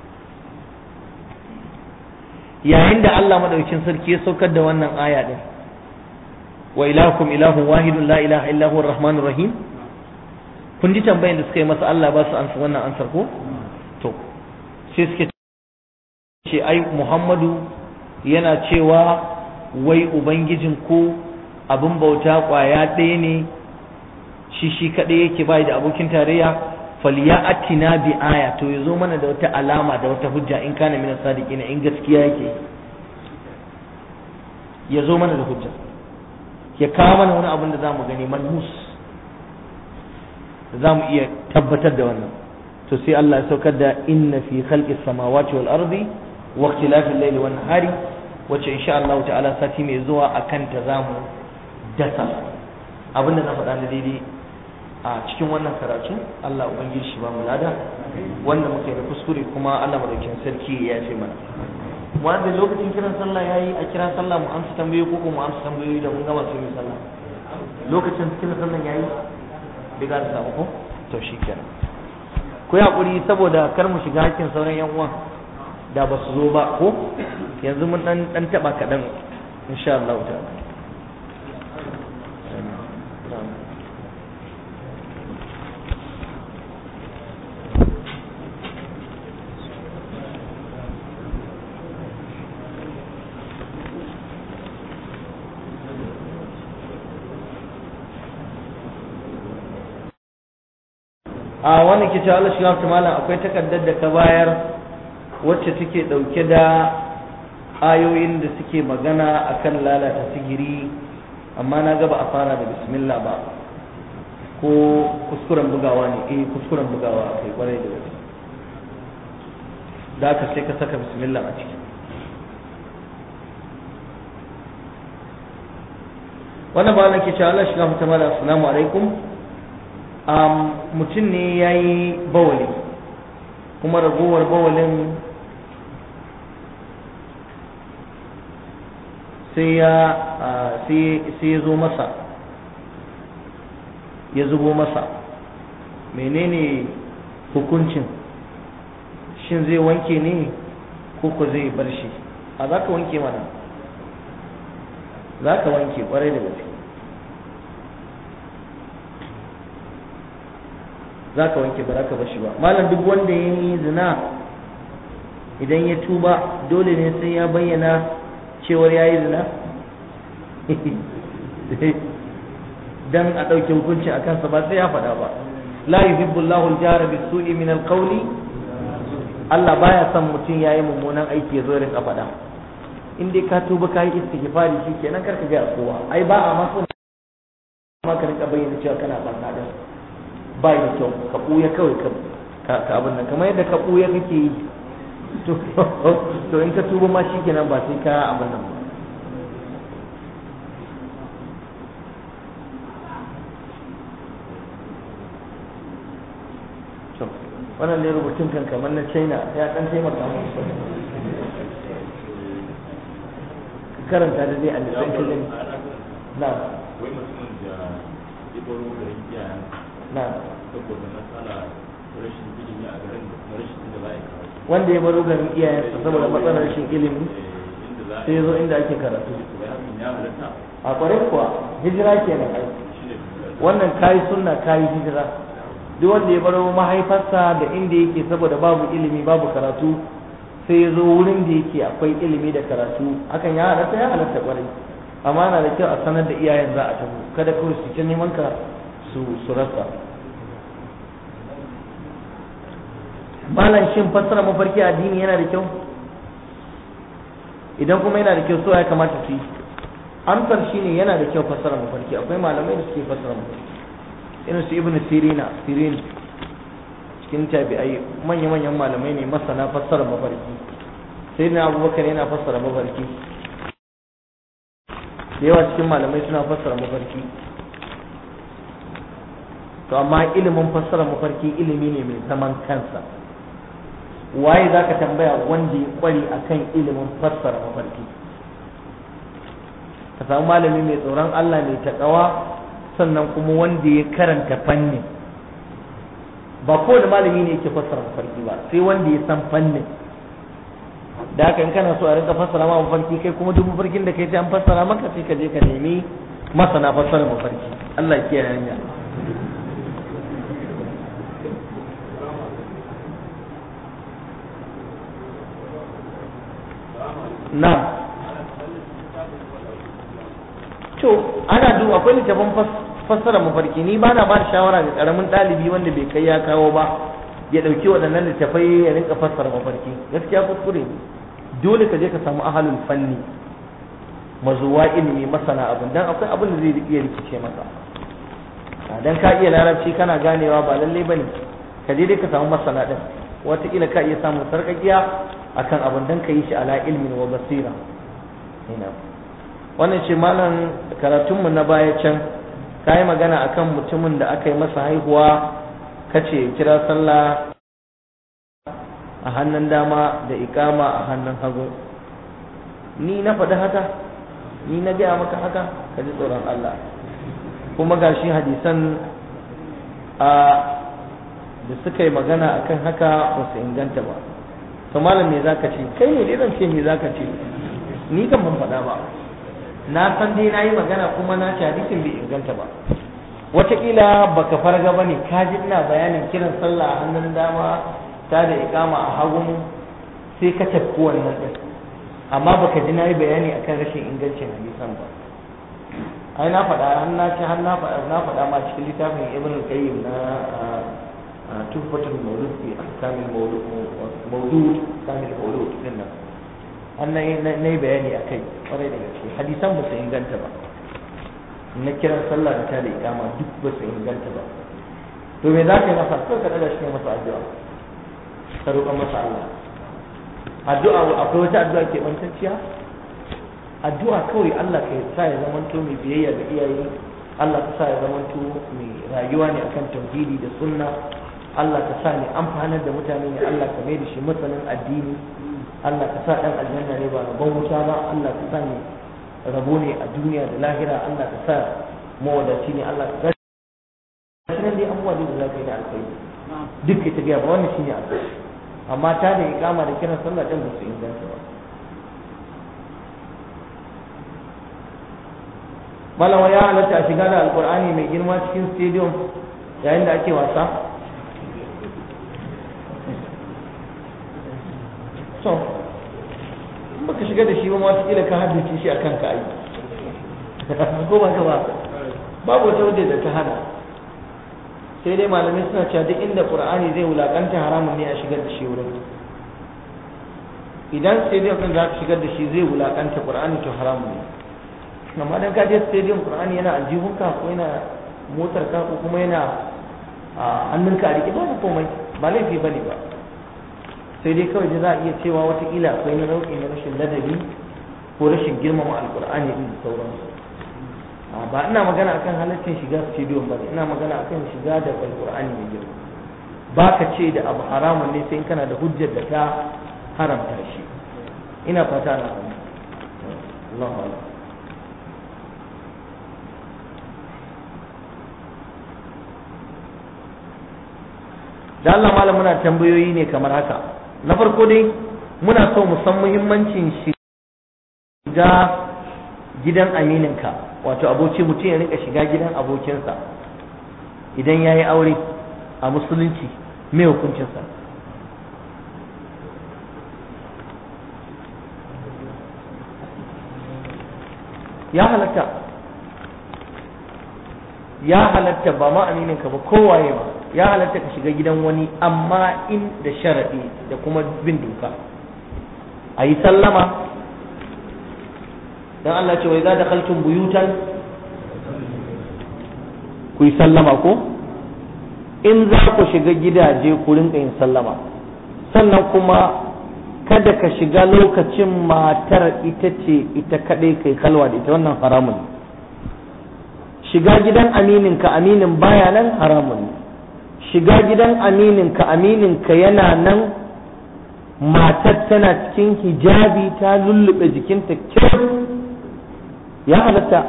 yayin da Allah madaukin sarki ya saukar da wannan aya din wa ilahukum ilahun wahidun la ilaha illa huwa rahmanur rahim kun ji tambayin da suka yi masa Allah ba su ansa wannan ansar ko to sai suke ce ai Muhammadu yana cewa wai ubangijin ku abin bauta kwaya ɗaya ne shi shi kaɗai yake bai da abokin tarayya falyatina bi aya to yazo mana da wata alama da wata hujja in kana min sadiqina in gaskiya yake yazo mana da hujja ya kawo mana wani abin da zamu gani malmus da zamu iya tabbatar da wannan to sai Allah ya saukar da inna fi khalqis samawati wal ardi wa ikhtilafil layli wan nahari wacce insha Allah ta'ala sati mai zuwa akan ta zamu dasa abin da na faɗa na daidai a cikin wannan karatu Allah ubangiji shi ba mu lada wanda muka yi da kuskure kuma Allah madaukin sarki ya yafe mana wanda lokacin kiran sallah yayi a kira sallah mu amsa tambayoyi ko kuma mu amsa tambayoyi da mun gama sai mu sallah lokacin kiran sallah yayi diga da samu ko to shikenan ku yi hakuri saboda kar mu shiga hakkin sauran yan uwa da ba su zo ba ko yanzu mun dan dan taba kadan insha Allah ta'ala a wani ke cewa Allah shiga malam akwai takardar da ka bayar wacce take dauke da ayoyin da suke magana akan lalata sigiri amma na ga ba a fara da bismillah ba ko kuskuren bugawa ne eh kuskuren bugawa akai kwarai da gaske da ka sai ka saka bismillah a ciki wannan ba nake cewa Allah shiga mutum malam assalamu alaikum mutum ne ya yi bawali kuma ragowar bawalin sai ya sai ya zo masa ya zubo masa menene hukuncin shin zai wanke ne ko ko zai bar shi a za ka wanke mana za ka wanke kwarai da gaske za ka wanke ba za ka bashi ba malam duk wanda ya yi zina idan ya tuba dole ne sai ya bayyana cewar ya yi zina dan a ɗauke hukunci a kansa ba sai ya faɗa ba la yuhibbu Allahu al-jahra bis-su'i min al-qawli Allah baya son mutum yayi mummunan aiki ya zo rinka faɗa in dai ka tuba ka yi istighfari shikenan karka ga kowa ai ba a ma so ma ka rinka bayyana cewa kana barna da ba da kyau ka ɓuya kawai ka abin nan kamar yadda ka ɓuya kake yi to in ka tuba ma shikenan ba sai ka abin nan ba wannan ne rubutun kan kamar na china ya dan taimaka musu karanta da dai a nisan kullum na wai mutumin da ya baro garin iyayen na saboda matsala rashin ilimi a garin da kuma rashin inda za a yi karatu wanda ya baro garin iyayensa saboda matsalar rashin ilimi inda za a sai ya zo inda ake karatu yi hakan ya halatta a kwarai kuwa hijira kenan ai shi ne wannan kayi sunna kayi hijira duk wanda ya baro mahaifarsa da inda yake saboda babu ilimi babu karatu sai ya zo wurin da yake akwai ilimi da karatu hakan ya halatta ya halatta kwarai amma na da kyau a sanar da iyayen za a tafi kada kawai su ta neman ka su su rasa malam shin fassara mafarki addini yana da kyau idan kuma yana da kyau so ya kamata su yi amsar shine yana da kyau fassara mafarki akwai malamai da suke fassara mafarki irin su ibnu sirina sirin cikin tabi'ai manya-manyan malamai ne masana fassara mafarki sai na abubakar yana fassara mafarki da yawa cikin malamai suna fassara mafarki to amma ilimin fassara mafarki ilimi ne mai zaman kansa waye za ka tambaya wanda ya kware akan ilimin fassara mafarki ka samu malami mai tsoron Allah mai taƙawa sannan kuma wanda ya karanta fannin ba kowane malami ne yake fassara mafarki ba sai wanda ya san fannin da haka in kana so a rinka fassara ma mafarki kai kuma duk mafarkin da kai ta an fassara maka sai ka je ka nemi masana fassara mafarki Allah ya kiyaye hanya na to ana duba akwai littafin fassara mafarki ni bana ba da shawara ga karamin ɗalibi wanda bai kai ya kawo ba ya ɗauki waɗannan littafai ya rinka fassara mafarki gaskiya kuskure ne dole ka je ka samu ahalul fanni mazuwa ilimi masana abin dan akwai abin da zai iya rikice maka dan ka iya larabci kana ganewa ba lallai bane ka je dai ka samu masana din wataƙila ka iya samun sarƙaƙiya akan abin dan ka yi shi ala ilmin wa basira ina wannan ce malam karatunmu na baya can ka yi magana akan mutumin da aka yi masa haihuwa kace kira sallah a hannun dama da ikama a hannun hagu ni na faɗi haka ni na gaya maka haka ka ji tsoron Allah kuma gashi hadisan a da suka yi magana akan haka ba su inganta ba to malam me zaka ce kai ne dai zan ce me zaka ce ni kan ban faɗa ba na san dai na yi magana kuma na ce hadisin bai inganta ba wataƙila baka farga ba ne ka ji ina bayanin kiran sallah a hannun dama ta da ikama a hagun sai ka tafi wannan ɗin amma baka ji na yi bayani akan rashin ingancin hadisan ba ai na faɗa har na ce har na faɗa na faɗa ma cikin littafin ibn al-qayyim na tuhfatul mawlud fi ahkamil mawlud mawlud kamil mawlud din nan an na yi bayani akai kwarai da gaske hadisan ba su inganta ba na kiran sallah da ta da ikama duk ba su inganta ba to me za ka yi masa ko ka daga shi masa addu'a ka roƙa masa Allah addu'a akwai wata addu'a ke bantacciya addu'a kawai Allah ka sa ya zamanto mai biyayya ga iyaye Allah ka sa ya zamanto mai rayuwa ne akan tauhidi da sunna Allah ka sa ni amfanar da mutane ne Allah ka mai da shi masanin addini Allah ka sa dan aljanna ne ba rabon wuta ba Allah ka sa ni rabo ne a duniya da lahira Allah ka sa mawadaci ne Allah ka shi nan dai abubuwa da za ka yi da alkhairi duk ka tafiya ba wannan shine alkhairi amma ta da iqama da kiran sallah din ba su inganta ba malawa ya halatta a shiga da alkur'ani mai girma cikin stadium yayin da ake wasa so in baka shiga da shi ba ma kila ka haddace shi akan ka yi ko ba ka ba babu wata wadda da ta hana sai dai malamai suna cewa duk inda qur'ani zai wulakanta haramun ne a shigar da shi wurin idan stadium din za ka shigar da shi zai wulakanta qur'ani to haramun ne amma dan ka je stadium qur'ani yana aljihunka ko yana motar ka ko kuma yana a hannunka a rike ba komai ba laifi bane ba sai dai kawai za a iya cewa watakila akwai na nau'i na rashin ladabi ko rashin girmama alqur'ani din da sauransu ba ina magana akan halaccin shiga stadium ba ina magana akan shiga da alqur'ani mai girma ba ka ce da abu haramun ne sai in kana da hujjar da ta haramta shi ina fata na Allahu akbar da Allah malam muna tambayoyi ne kamar haka na farko dai muna so mu san muhimmancin shiga gidan amininka wato aboki mutum ya rinka shiga gidan abokinsa idan ya yi aure a musulunci mai hukuncinsa ya halatta ya halatta ba ma amininka ba kowaye ba ya halatta ka shiga gidan wani amma in da sharaɗi da kuma bin doka a yi sallama don Allah ce wai za da kaltun buyutan ku yi sallama ko in za ku shiga gidaje ku rinka yin sallama sannan kuma kada ka shiga lokacin matar ita ce ita kaɗai kai kalwa da ita wannan haramun shiga gidan aminin ka aminin baya nan haramun ne shiga gidan amininka amininka yana nan matar tana cikin hijabi ta lullube jikinta kyau ya halatta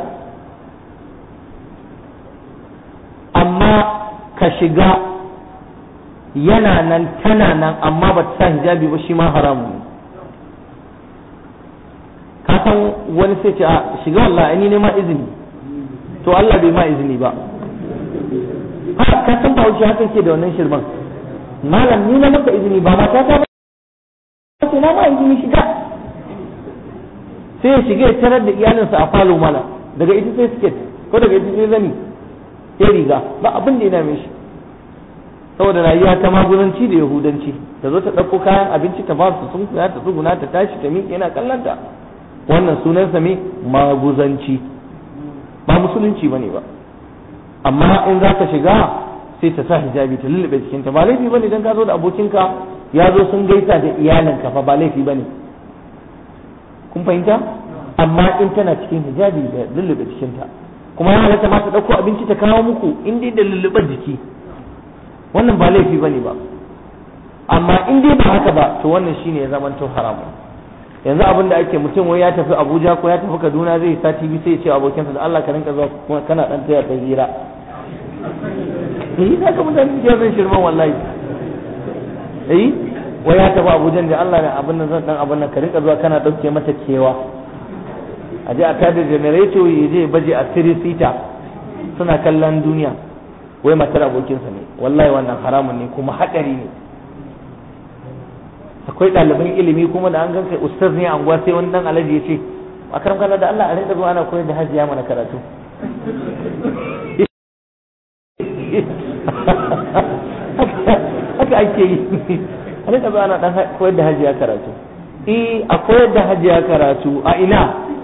amma ka shiga yana nan tana nan amma ba ta sa hijabi ba shi ma haramu ne ka san wani sai ce a shiga wallahi ni ne ma izini to Allah bai ma izini ba haka ka san bahaushe haka ke da wannan shirman malam ni na maka izini ba mata ta ba ce na ma izini shiga sai ya shiga ya tarar da iyalinsa a falo mala daga ita sai siket ko daga ita sai zani sai riga ba abin da ya dame shi saboda rayuwa ta maguzanci da yahudanci ta zo ta ɗauko kayan abinci ta ba su sun ta tsuguna ta tashi ta miƙe yana kallanta wannan sunansa me maguzanci ba musulunci bane ba amma in za ka shiga sai ta sa hijabi ta lullube jikinta ba laifi bane dan ka zo da abokinka ya zo sun gaisa da iyalinka fa ba laifi bane kun fahimta amma in tana cikin hijabi da lullube jikinta kuma ya halatta ma ta ɗauko abinci ta kawo muku in dai da lulluɓar jiki wannan ba laifi ba ne ba amma in dai ba haka ba to wannan shine ya zama to haramun yanzu abin da ake mutum wai ya tafi abuja ko ya tafi kaduna zai sati biyu sai ya ce abokinsa da allah ka rinka zuwa kuma kana ɗan taya ta hira eh za ka mutane ke zan shirman wallahi eh wai ya tafi abuja da allah ne abin nan zan dan abin nan ka rinka zuwa kana ɗauke mata kewa a je a tada generator ya je baje a three seater suna kallon duniya wai matar abokinsa ne wallahi wannan haramun ne kuma haɗari ne akwai ɗaliban ilimi kuma da an ganka ustaz ne a anguwa sai wani dan alaji ya ce a karam kala da Allah a rinka zuwa ana koyar da hajiya mana karatu haka ake yi a rinka zuwa ana dan koyar da hajiya karatu eh a koyar da hajiya karatu a ina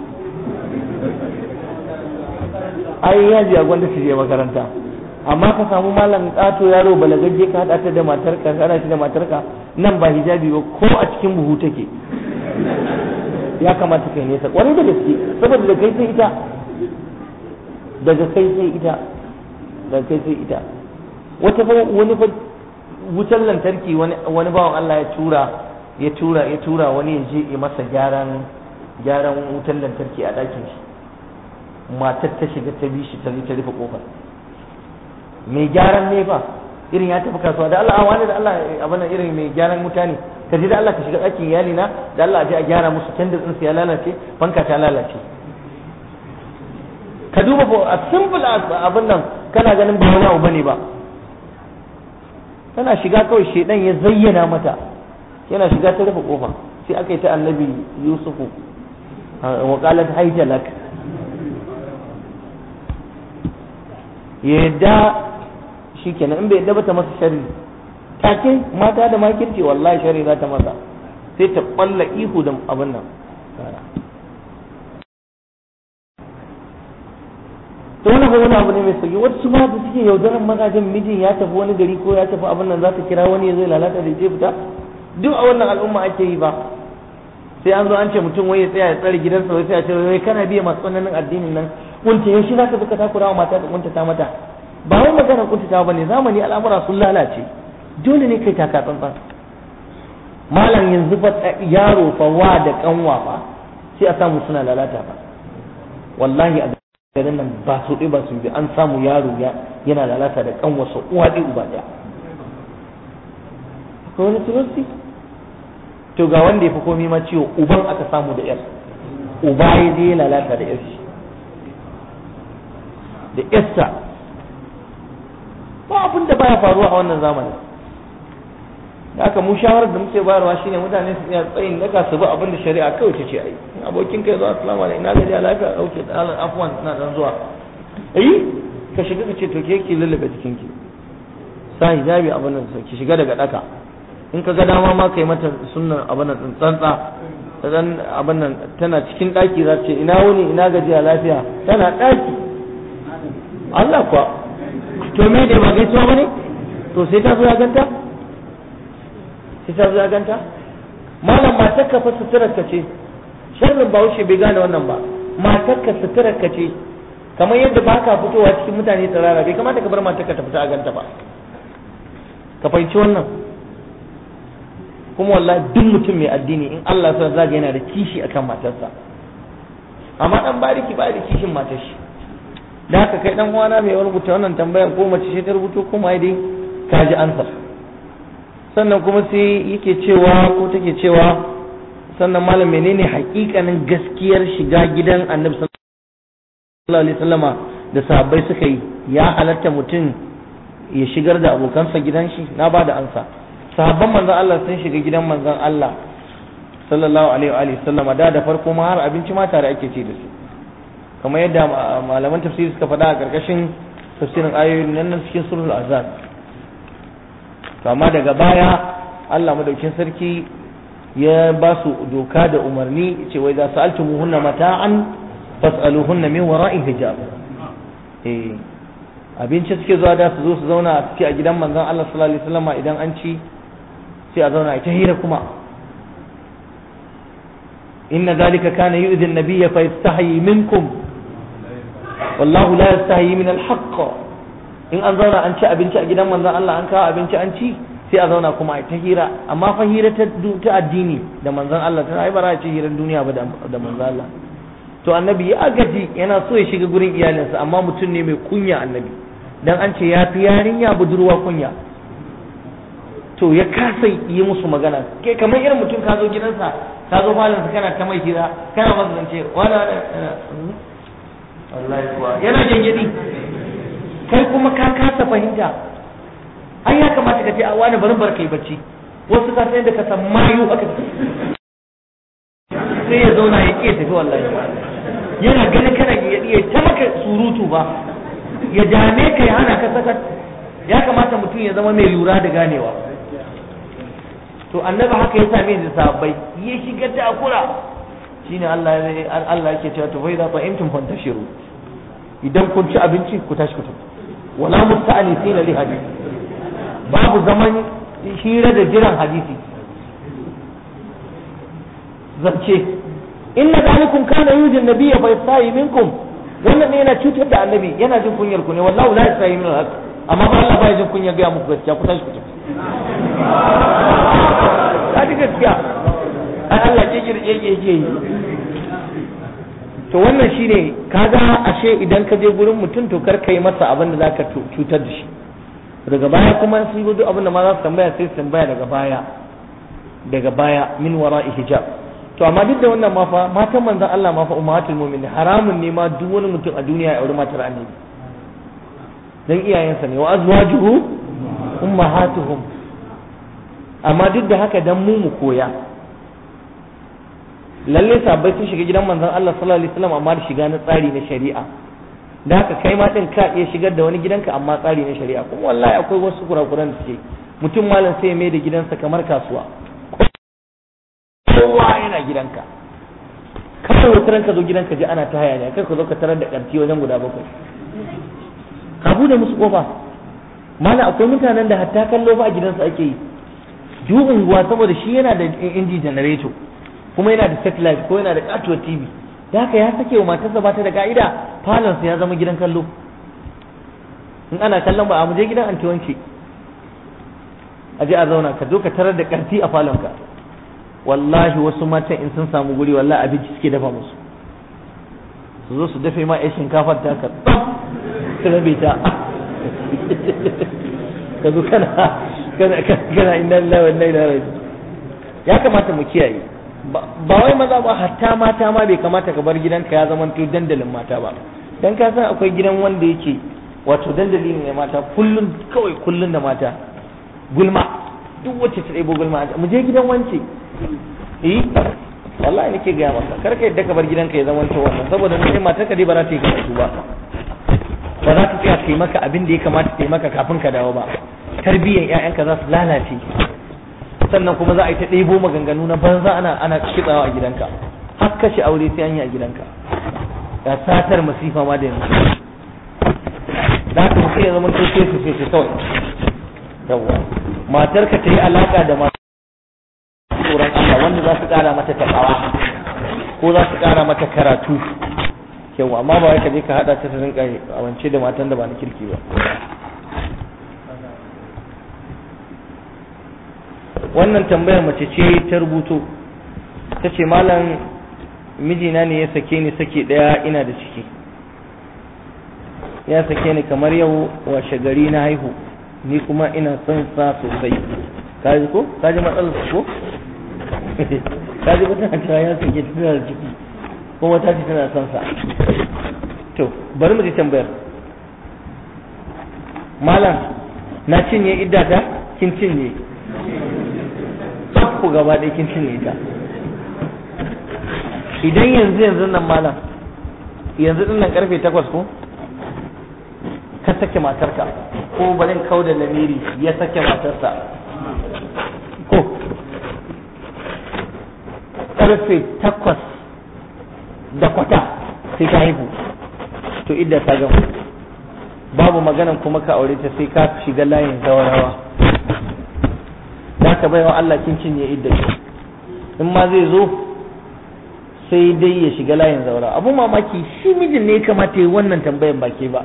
ai hajiya gwanda su je makaranta amma ka samu malam ƙato yaro balagagge ka haɗa ta da matarka ka haɗa ta da matarka nan ba hijabi ba ko a cikin buhu take ya kamata kai nesa kwarai da gaske saboda da kai sai ita daga kai sai ita daga kai sai ita wata fa wani fa wutar lantarki wani wani bawan Allah ya tura ya tura ya tura wani ya je ya masa gyaran gyaran wutar lantarki a ɗakin shi matar ta shiga ta bi shi ta ta rufe kofar mai gyaran ne fa irin ya tafi kasuwa da Allah wani da Allah abin irin mai gyaran mutane ka ji da Allah ka shiga ɗakin iyali na da Allah a je a gyara musu canza tsinsu ya lalace fanka ta lalace ka duba ko a simple abin nan kana ganin ba wani abu bane ba tana shiga kawai shedan ya zayyana mata yana shiga ta rufe kofa sai aka yi ta annabi yusufu wa qalat hayjalak yadda shi kenan in bai yadda ba ta masa sharri take mata da makirci wallahi sharri za ta masa sai ta kwalla ihu da abin nan to wani ba wani abu ne mai sauki wasu ma da suke yaudaran mazajen mijin ya tafi wani gari ko ya tafi abin nan za ta kira wani ya zai lalata da je fita duk a wannan al'umma ake yi ba sai an zo an ce mutum wai ya tsaya ya tsare gidansa wai sai a ce wai kana biya masu tsananin addinin nan kunta yaushe za ka zuka takura wa mata ka kuntata mata ba wai magana kuntata ba ne zamani al'amura sun lalace dole ne kai taka tsantsan malam yanzu fa yaro fa wa da kanwa fa sai a samu suna lalata ba wallahi a garin nan ba su ba su bi an samu yaro yana lalata da kanwarsa uwa ɗi uba ɗaya akwai wani turanci to ga wanda ya fi komai ma ciwo uban aka samu da yar uba ya je lalata da yar shi da yarsa ba abin da baya faruwa a wannan zamanin da aka mu shawarar da muke bayarwa shine mutane su tsaya tsayin daga su bi abin da shari'a kawai ta ce ai abokin kai zuwa assalamu alaikum ina gaji lafiya dauke dalan afwan ina dan zuwa eh ka shiga ka ce to ke ki lullube jikinki sa hijabi abin nan ki shiga daga daka in ka ga dama ma kai mata sunnan abin nan tsantsa ta dan abin nan tana cikin daki za ce ina wuni ina gajiya lafiya tana daki Allah kuwa to me da ba gaisuwa bane to sai ta zo ya ganta sai ta zo ya ganta malam matar ka fa suturar ka ce sharrin ba wuce bai gane wannan ba matar ka suturar ka ce kamar yadda ba ka fitowa cikin mutane tsirara bai kamata ka bar matar ka ta fita a ganta ba ka fahimci wannan kuma wallahi duk mutum mai addini in Allah sa zaga yana da kishi akan matarsa amma dan bariki ba da kishin matar shi da haka kai dan uwana mai rubuta wannan tambayar ko mace ce ta rubuto ko mai dai ka ji ansar sannan kuma sai yake cewa ko take cewa sannan malam menene hakikanin gaskiyar shiga gidan annabi sallallahu alaihi wasallama da sahabbai suka yi ya halatta mutum ya shigar da abokansa gidan shi na ba da ansa sahabban manzon Allah sun shiga gidan manzon Allah sallallahu alaihi wa sallama da da farko ma har abinci ma tare ake ce da su kamar yadda malaman tafsiri suka faɗa a ƙarƙashin tafsirin ayoyin nan cikin sulhul azab to amma daga baya Allah madaukin sarki ya ba su doka da umarni ce wai za su altumuhunna mata'an fas'aluhunna min wara'i hijab eh abinci suke zuwa da su zo su zauna a ciki a gidan manzon Allah sallallahu alaihi wasallam idan an ci sai a zauna ita hira kuma inna zalika kana yu'dhi an-nabiyya fa yastahi minkum wallahu la yastahi min al-haqq in an zauna an ci abinci a gidan manzon Allah an kawo abinci an ci sai a zauna kuma a ta hira amma fa hira ta ta addini da manzon Allah tana ai ba za a ci hirar duniya ba da manzon Allah to annabi ya gaji yana so ya shiga gurin iyalinsa amma mutum ne mai kunya annabi dan an ce ya fi yarinya budurwa kunya to ya kasa yi musu magana ke kamar irin mutum ka zo gidansa ka zo falinsa kana ta mai hira kana masa zance wani wallahi kuwa yana gengedi kai kuma ka kasa fahimta ai ya kamata ka ce a wani barin bar kai bacci wasu ka san da ka san mayu haka sai ya zauna ya ke tafi wallahi yana ganin kana ya iya ta maka surutu ba ya dame ka ya hana ka sakat ya kamata mutum ya zama mai lura da ganewa to annabi haka ya same da sahabbai ya shiga da akura shine Allah Allah yake cewa to fa idza ta'imtum fantashiru idan kun ci abinci ku tashi ku tafi wala musta'anisina li hadith babu zaman hira da jiran hadisi zance inna zalikum kana yujin nabiyya fa yastahi minkum wannan ne yana cutar da annabi yana jin kunyar ku ne wallahu la yastahi min al amma ba Allah ba ya jin kunyar ga muku gaskiya ku tashi ku tafi ka gaskiya ai Allah ke girje ke yi to wannan shine kaga ashe idan ka je gurin mutum to kar kai masa abin da zaka cutar da shi daga baya kuma sun yi duk abin da ma za su tambaya sai su tambaya daga baya daga baya min wara'i hijab to amma duk da wannan ma fa matan manzon Allah ma fa ummatul mu'minin haramun ne ma duk wani mutum a duniya ya auri matar annabi dan iyayensa ne wa azwajuhu ummahatuhum amma duk da haka dan mu mu koya lalle sabai sun shiga gidan manzon Allah sallallahu alaihi wasallam amma da shiga na tsari na shari'a da haka kai ma din ka iya shigar da wani gidanka amma tsari na shari'a kuma wallahi akwai wasu kurakuran da suke mutum malam sai ya mai da gidansa kamar kasuwa kowa yana gidanka kawai wata ranka zo gidanka ji ana ta hayaniya kai ka zo ka tarar da karti wajen guda bakwai ka bude musu kofa malam akwai mutanen da hatta kallo ba a gidansu ake yi duk unguwa saboda shi yana da inji generator kuma yana da satellite ko yana da katuwar tv da haka ya sake wa matarsa ba ta da ka'ida falonsa ya zama gidan kallo in ana kallon ba a muje gidan anti wance a je a zauna ka zo ka tarar da karti a falonka wallahi wasu matan in sun samu guri wallahi abinci suke dafa musu su zo su dafe ma ya shinkafar ta ka tsam su rabe ta ka zo kana kana kana inna lillahi wa inna ilaihi raji'un ya kamata mu kiyaye ba wai maza ba hatta mata ma bai kamata ka bar gidanka ya zama to dandalin mata ba dan ka san akwai gidan wanda yake wato dandali ne mata kullun kawai kullun da mata gulma duk wacce ta ɗebo gulma mu je gidan wance eh wallahi nake gaya maka kar ka yadda ka bar gidanka ya zama to wannan saboda ne matar ka dai ba za ta yi karatu ba ba za ta tsaya ta yi maka abin da ya kamata ta yi maka kafin ka dawo ba tarbiyyar ƴaƴanka za su lalace sannan kuma za a yi ta ɗebo maganganu na banza ana ana kitsawa a gidanka har kashe aure sai an yi a gidanka ga satar masifa ma da yanzu da haka mutum ya zama to sai su sai kawai yawwa matarka ta yi alaka da masu tsoron Allah wanda za su kara mata takawa ko za su kara mata karatu yawa amma ba wai ka je ka hada ta ta rinka awance da matan da ba na kirki ba wannan tambayar mace ce ta rubuto ta ce malam mijina ne ya sake ni sake daya ina da ciki ya sake ni kamar yau washe gari na haihu ni kuma ina son sa sosai kaji ko kaji matsalar ko kaji mutum cewa ya sake tana da ciki ko wata ce tana son sa to bari mu ji tambayar malam na cinye iddata kin cinye ku gaba ɗaya kin cinye ta idan yanzu yanzu nan malam yanzu din nan karfe takwas ko ka sake matarka ko barin kau da lamiri ya sake matarsa ko karfe takwas da kwata sai ka haihu to idda ta gama babu maganan kuma ka aure ta sai ka shiga layin zawarawa za ka baiwa Allah kin cinye idda in ma zai zo sai dai ya shiga layin zaura abun mamaki shi mijin ne ya kamata yi wannan tambayan ba ke ba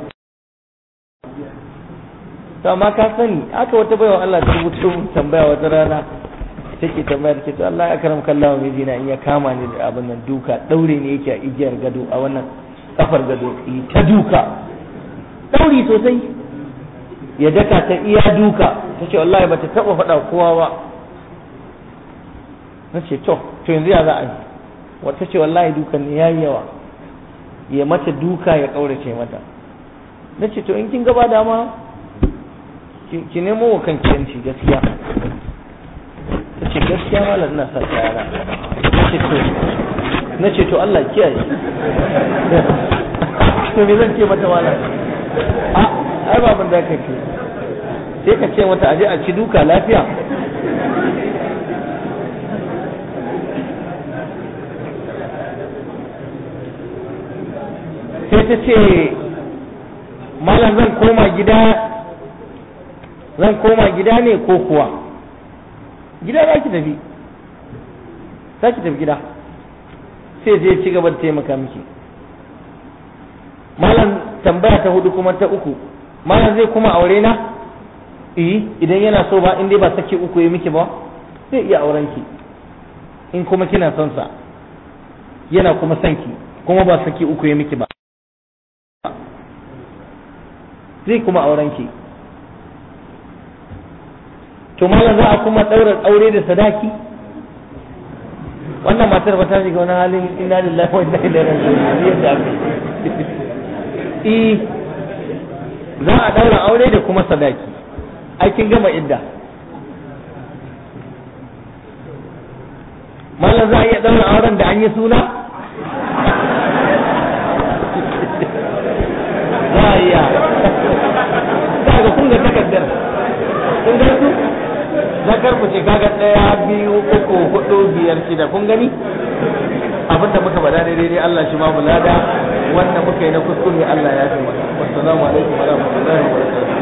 to amma ka sani aka wata baiwa Allah ta rubuto tambaya wata rana take tambayar ce to Allah ya karam kallawa mijina in ya kama ni da abin nan duka daure ne yake a igiyar gado a wannan kafar gado yi ta duka dauri sosai ya daka ta iya duka ta ce wallahi bata taba faɗa kowa ba na ce to to yanzu ya za a yi wata ce wallahi dukan ne yayi yawa ya mata duka ya kaurace mata na ce to in kin gaba dama ki nemo wa kanki yanci gaskiya ta ce gaskiya malam ina sa kayana na ce to na ce to Allah kiyaye to me zan ce mata malam a ai babin da ka ce sai ka ce mata aje a ci duka lafiya sai ta ce malam zan koma gida zan koma gida ne ko kuwa gida za ki tafi za ki tafi gida sai je ci gaba da taimaka miki malam tambaya ta hudu kuma ta uku malam zai kuma aure na eh idan yana so ba in dai ba saki uku ya miki ba zai iya auren ki in kuma kina son sa yana kuma son ki kuma ba saki uku ya miki ba zai kuma auren ki to malam za a kuma ɗaura aure da sadaki wannan matar ba ta shiga wani halin inna lillahi wa inna ilaihi raji'un yadda aka eh za a ɗaura aure da kuma sadaki ai kin gama idda malam za a iya ɗaura auren da an yi suna za a iya za ga kun ga takardar kun ga su zakar ku ce kaga ɗaya biyu uku hudu biyar shida kun gani abinda muka bada daidai Allah shi ma mu lada wanda muka yi na kuskure Allah ya fi mana wassalamu alaikum wa rahmatullahi wa barakatuh